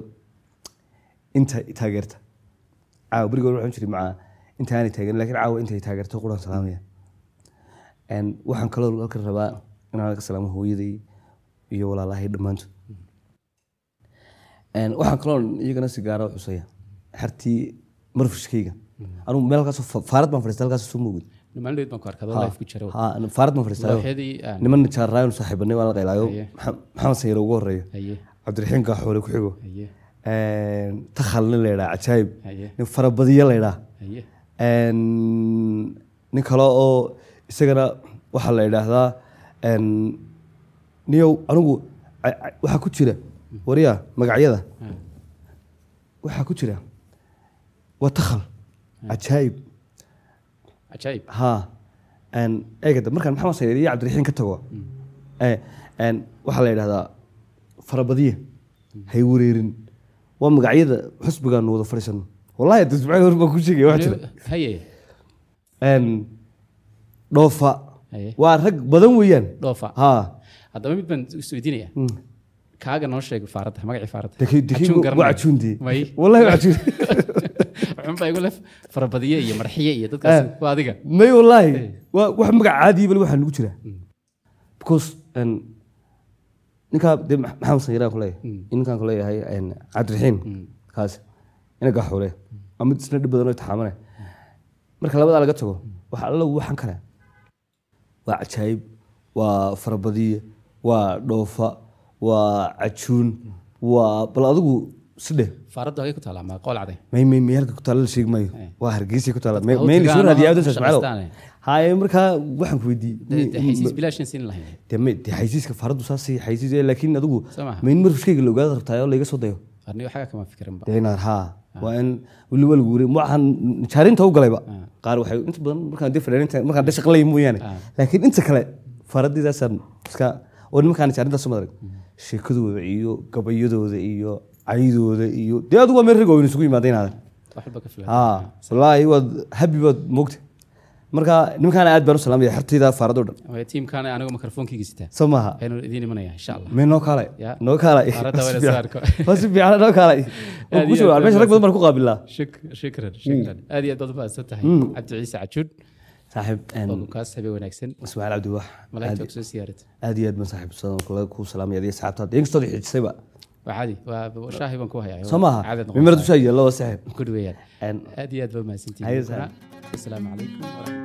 Speaker 6: inta taageerta caawa berigood waxaan jiray macaa inta aanay taageerin laakiin caawa intay taageerto quraan salaamaya Een, waxaan kaloo halkan rabaa inaan ka salaamo hooyaday iyo walaalahay dhammaantood Een, waxaan kaloo iyagana si gaara u xusaya xartii marfushkayga anugu meel halkaasoo fa- faarad baan fadhiista halkaas soo moogid
Speaker 5: maalin dhoweyd baan ku arkay adoo live ku jira
Speaker 6: ha faarad baan fadhiistaayo
Speaker 5: looxyadii aan
Speaker 6: niman jaarraayon saaxiibanay waan la qaylaayo
Speaker 5: Haye.
Speaker 6: Maxa- maxamed sayre ugu horeeyo
Speaker 5: haye
Speaker 6: cabdiraxiim gaaxoole ku xigo
Speaker 5: haye
Speaker 6: takhal nin la yidhaa cajaayib
Speaker 5: haye
Speaker 6: nin farabadiyo la yidhaa
Speaker 5: haye
Speaker 6: nin kale oo isagana waxaa la yidhaahdaa een, niyow anigu ca- ca- waxaa ku jira wariya magacyada
Speaker 5: Ah.
Speaker 6: waxaa ku jira waa takhal cajaayib
Speaker 5: cajaayib
Speaker 6: ha eegada markaan maxamed sayre iyo cabdiraxiim ka tago Eh, een, waxaa la yidhahdaa farabadiya hay wareerin waa magacyada xusbigaanu wada fadhiisano wallahi dasbacada hor baan ku sheegaya wax jira
Speaker 5: haye
Speaker 6: Een, dhoofa
Speaker 5: haye
Speaker 6: waa rag badan weeyaan
Speaker 5: dhoofa
Speaker 6: ha
Speaker 5: haddaba mid baan isweydiinaya kaaga noo sheeg faaradda magacii faaradda
Speaker 6: Deki- deki-
Speaker 5: Cajuun garanaya.
Speaker 6: waa cajuundii
Speaker 5: may
Speaker 6: wallahi waa cajuun
Speaker 5: xunbaa igu lef farabadiye iyo marxiye iyo dadkaas waa adiga
Speaker 6: may wallahi waa wax magac caadiya bal waxaa nagu jira because een, ninkaa dee Ma- maxamed sanyiraan kuleeyahay ninkaan kuleeyahay een, cabdiraxiin kaas ina gaxuule ama isna dhib badan oo itixaamane marka labadaa laga tago waxa alla waxan kale waa cajaayib waa farabadiye waa dhoofa waa cajuun waa bal adigu sidhe
Speaker 5: faaradda hagee ku taala ma qool caday
Speaker 6: may may may halka ku taalla la sheegi maayo waa hargeysa ku taalla may
Speaker 5: Dadka
Speaker 6: may
Speaker 5: hawtiga
Speaker 6: soo
Speaker 5: ama
Speaker 6: raadiyaa adan
Speaker 5: shaqaystaane.
Speaker 6: sasmaalo haye markaa waxaan ku
Speaker 5: De- de xaysiis
Speaker 6: weydiiyey
Speaker 5: bilaashan siin lahayn
Speaker 6: de may de xaysiiska faradu saasay xaysiis ee laakiin adigu
Speaker 5: Soo maaha.
Speaker 6: ma in marfushkayga la ogaada rabtaa oo layga soo dayo
Speaker 5: aniga xaga kama fikirinba
Speaker 6: de inaan haa waa in weli waa lagu wari waxaan jaarinta u galayba qaar waxay inta badan markaan de fadhiinta markaan de shaqalay mooyaane laakiin inta kale faradiidaasaan iska oo nimankaan jaarintaas soo madarag sheekadooda iyo gabayadooda iyo caydooda iyo dee adigu waa meel rag oo isugu yimaadeen aadan
Speaker 5: wax walba ka filan
Speaker 6: haa wallaahi waad habi baad moogta marka nimankaana aad baan u salaamaya xertayda faaradoo dhan
Speaker 5: Waayo tiimkaana anigu mikrofonkeyga sitaa
Speaker 6: soo maaha
Speaker 5: aynu idiin imanaya insha allah
Speaker 6: mee noo kaalay
Speaker 5: Ya.
Speaker 6: noo kaalay
Speaker 5: Faaradda waa la soo arko.
Speaker 6: waa si fiican noo kaalay
Speaker 5: Aad iyo
Speaker 6: Ku soo-
Speaker 5: aad
Speaker 6: meesha rag badan baan ku qaabilaa
Speaker 5: Shuk- shukran shukran aad iyo aad baad u mahadsan tahay cabdi ciise cajuun
Speaker 6: saaxiib
Speaker 5: oo kaas habeen wanaagsan
Speaker 6: ismaaciil cabdiwax
Speaker 5: malaa'igta og soo siyaarata
Speaker 6: aad iyo aad baan saaxiib sadan kula ku salaamaya adiga asxaabtaada inkastoo xijisayba
Speaker 5: waa caadi waa shaahi baan ku hayaa
Speaker 6: soo maaha
Speaker 5: caadad
Speaker 6: mimar dushaa yeelo waa saaxiib
Speaker 5: ku dhaweeyaan
Speaker 6: Een,
Speaker 5: aad iyo aad baa mahadsantihiin
Speaker 6: Haye,
Speaker 5: asalaamu calaykum waraxmatullahi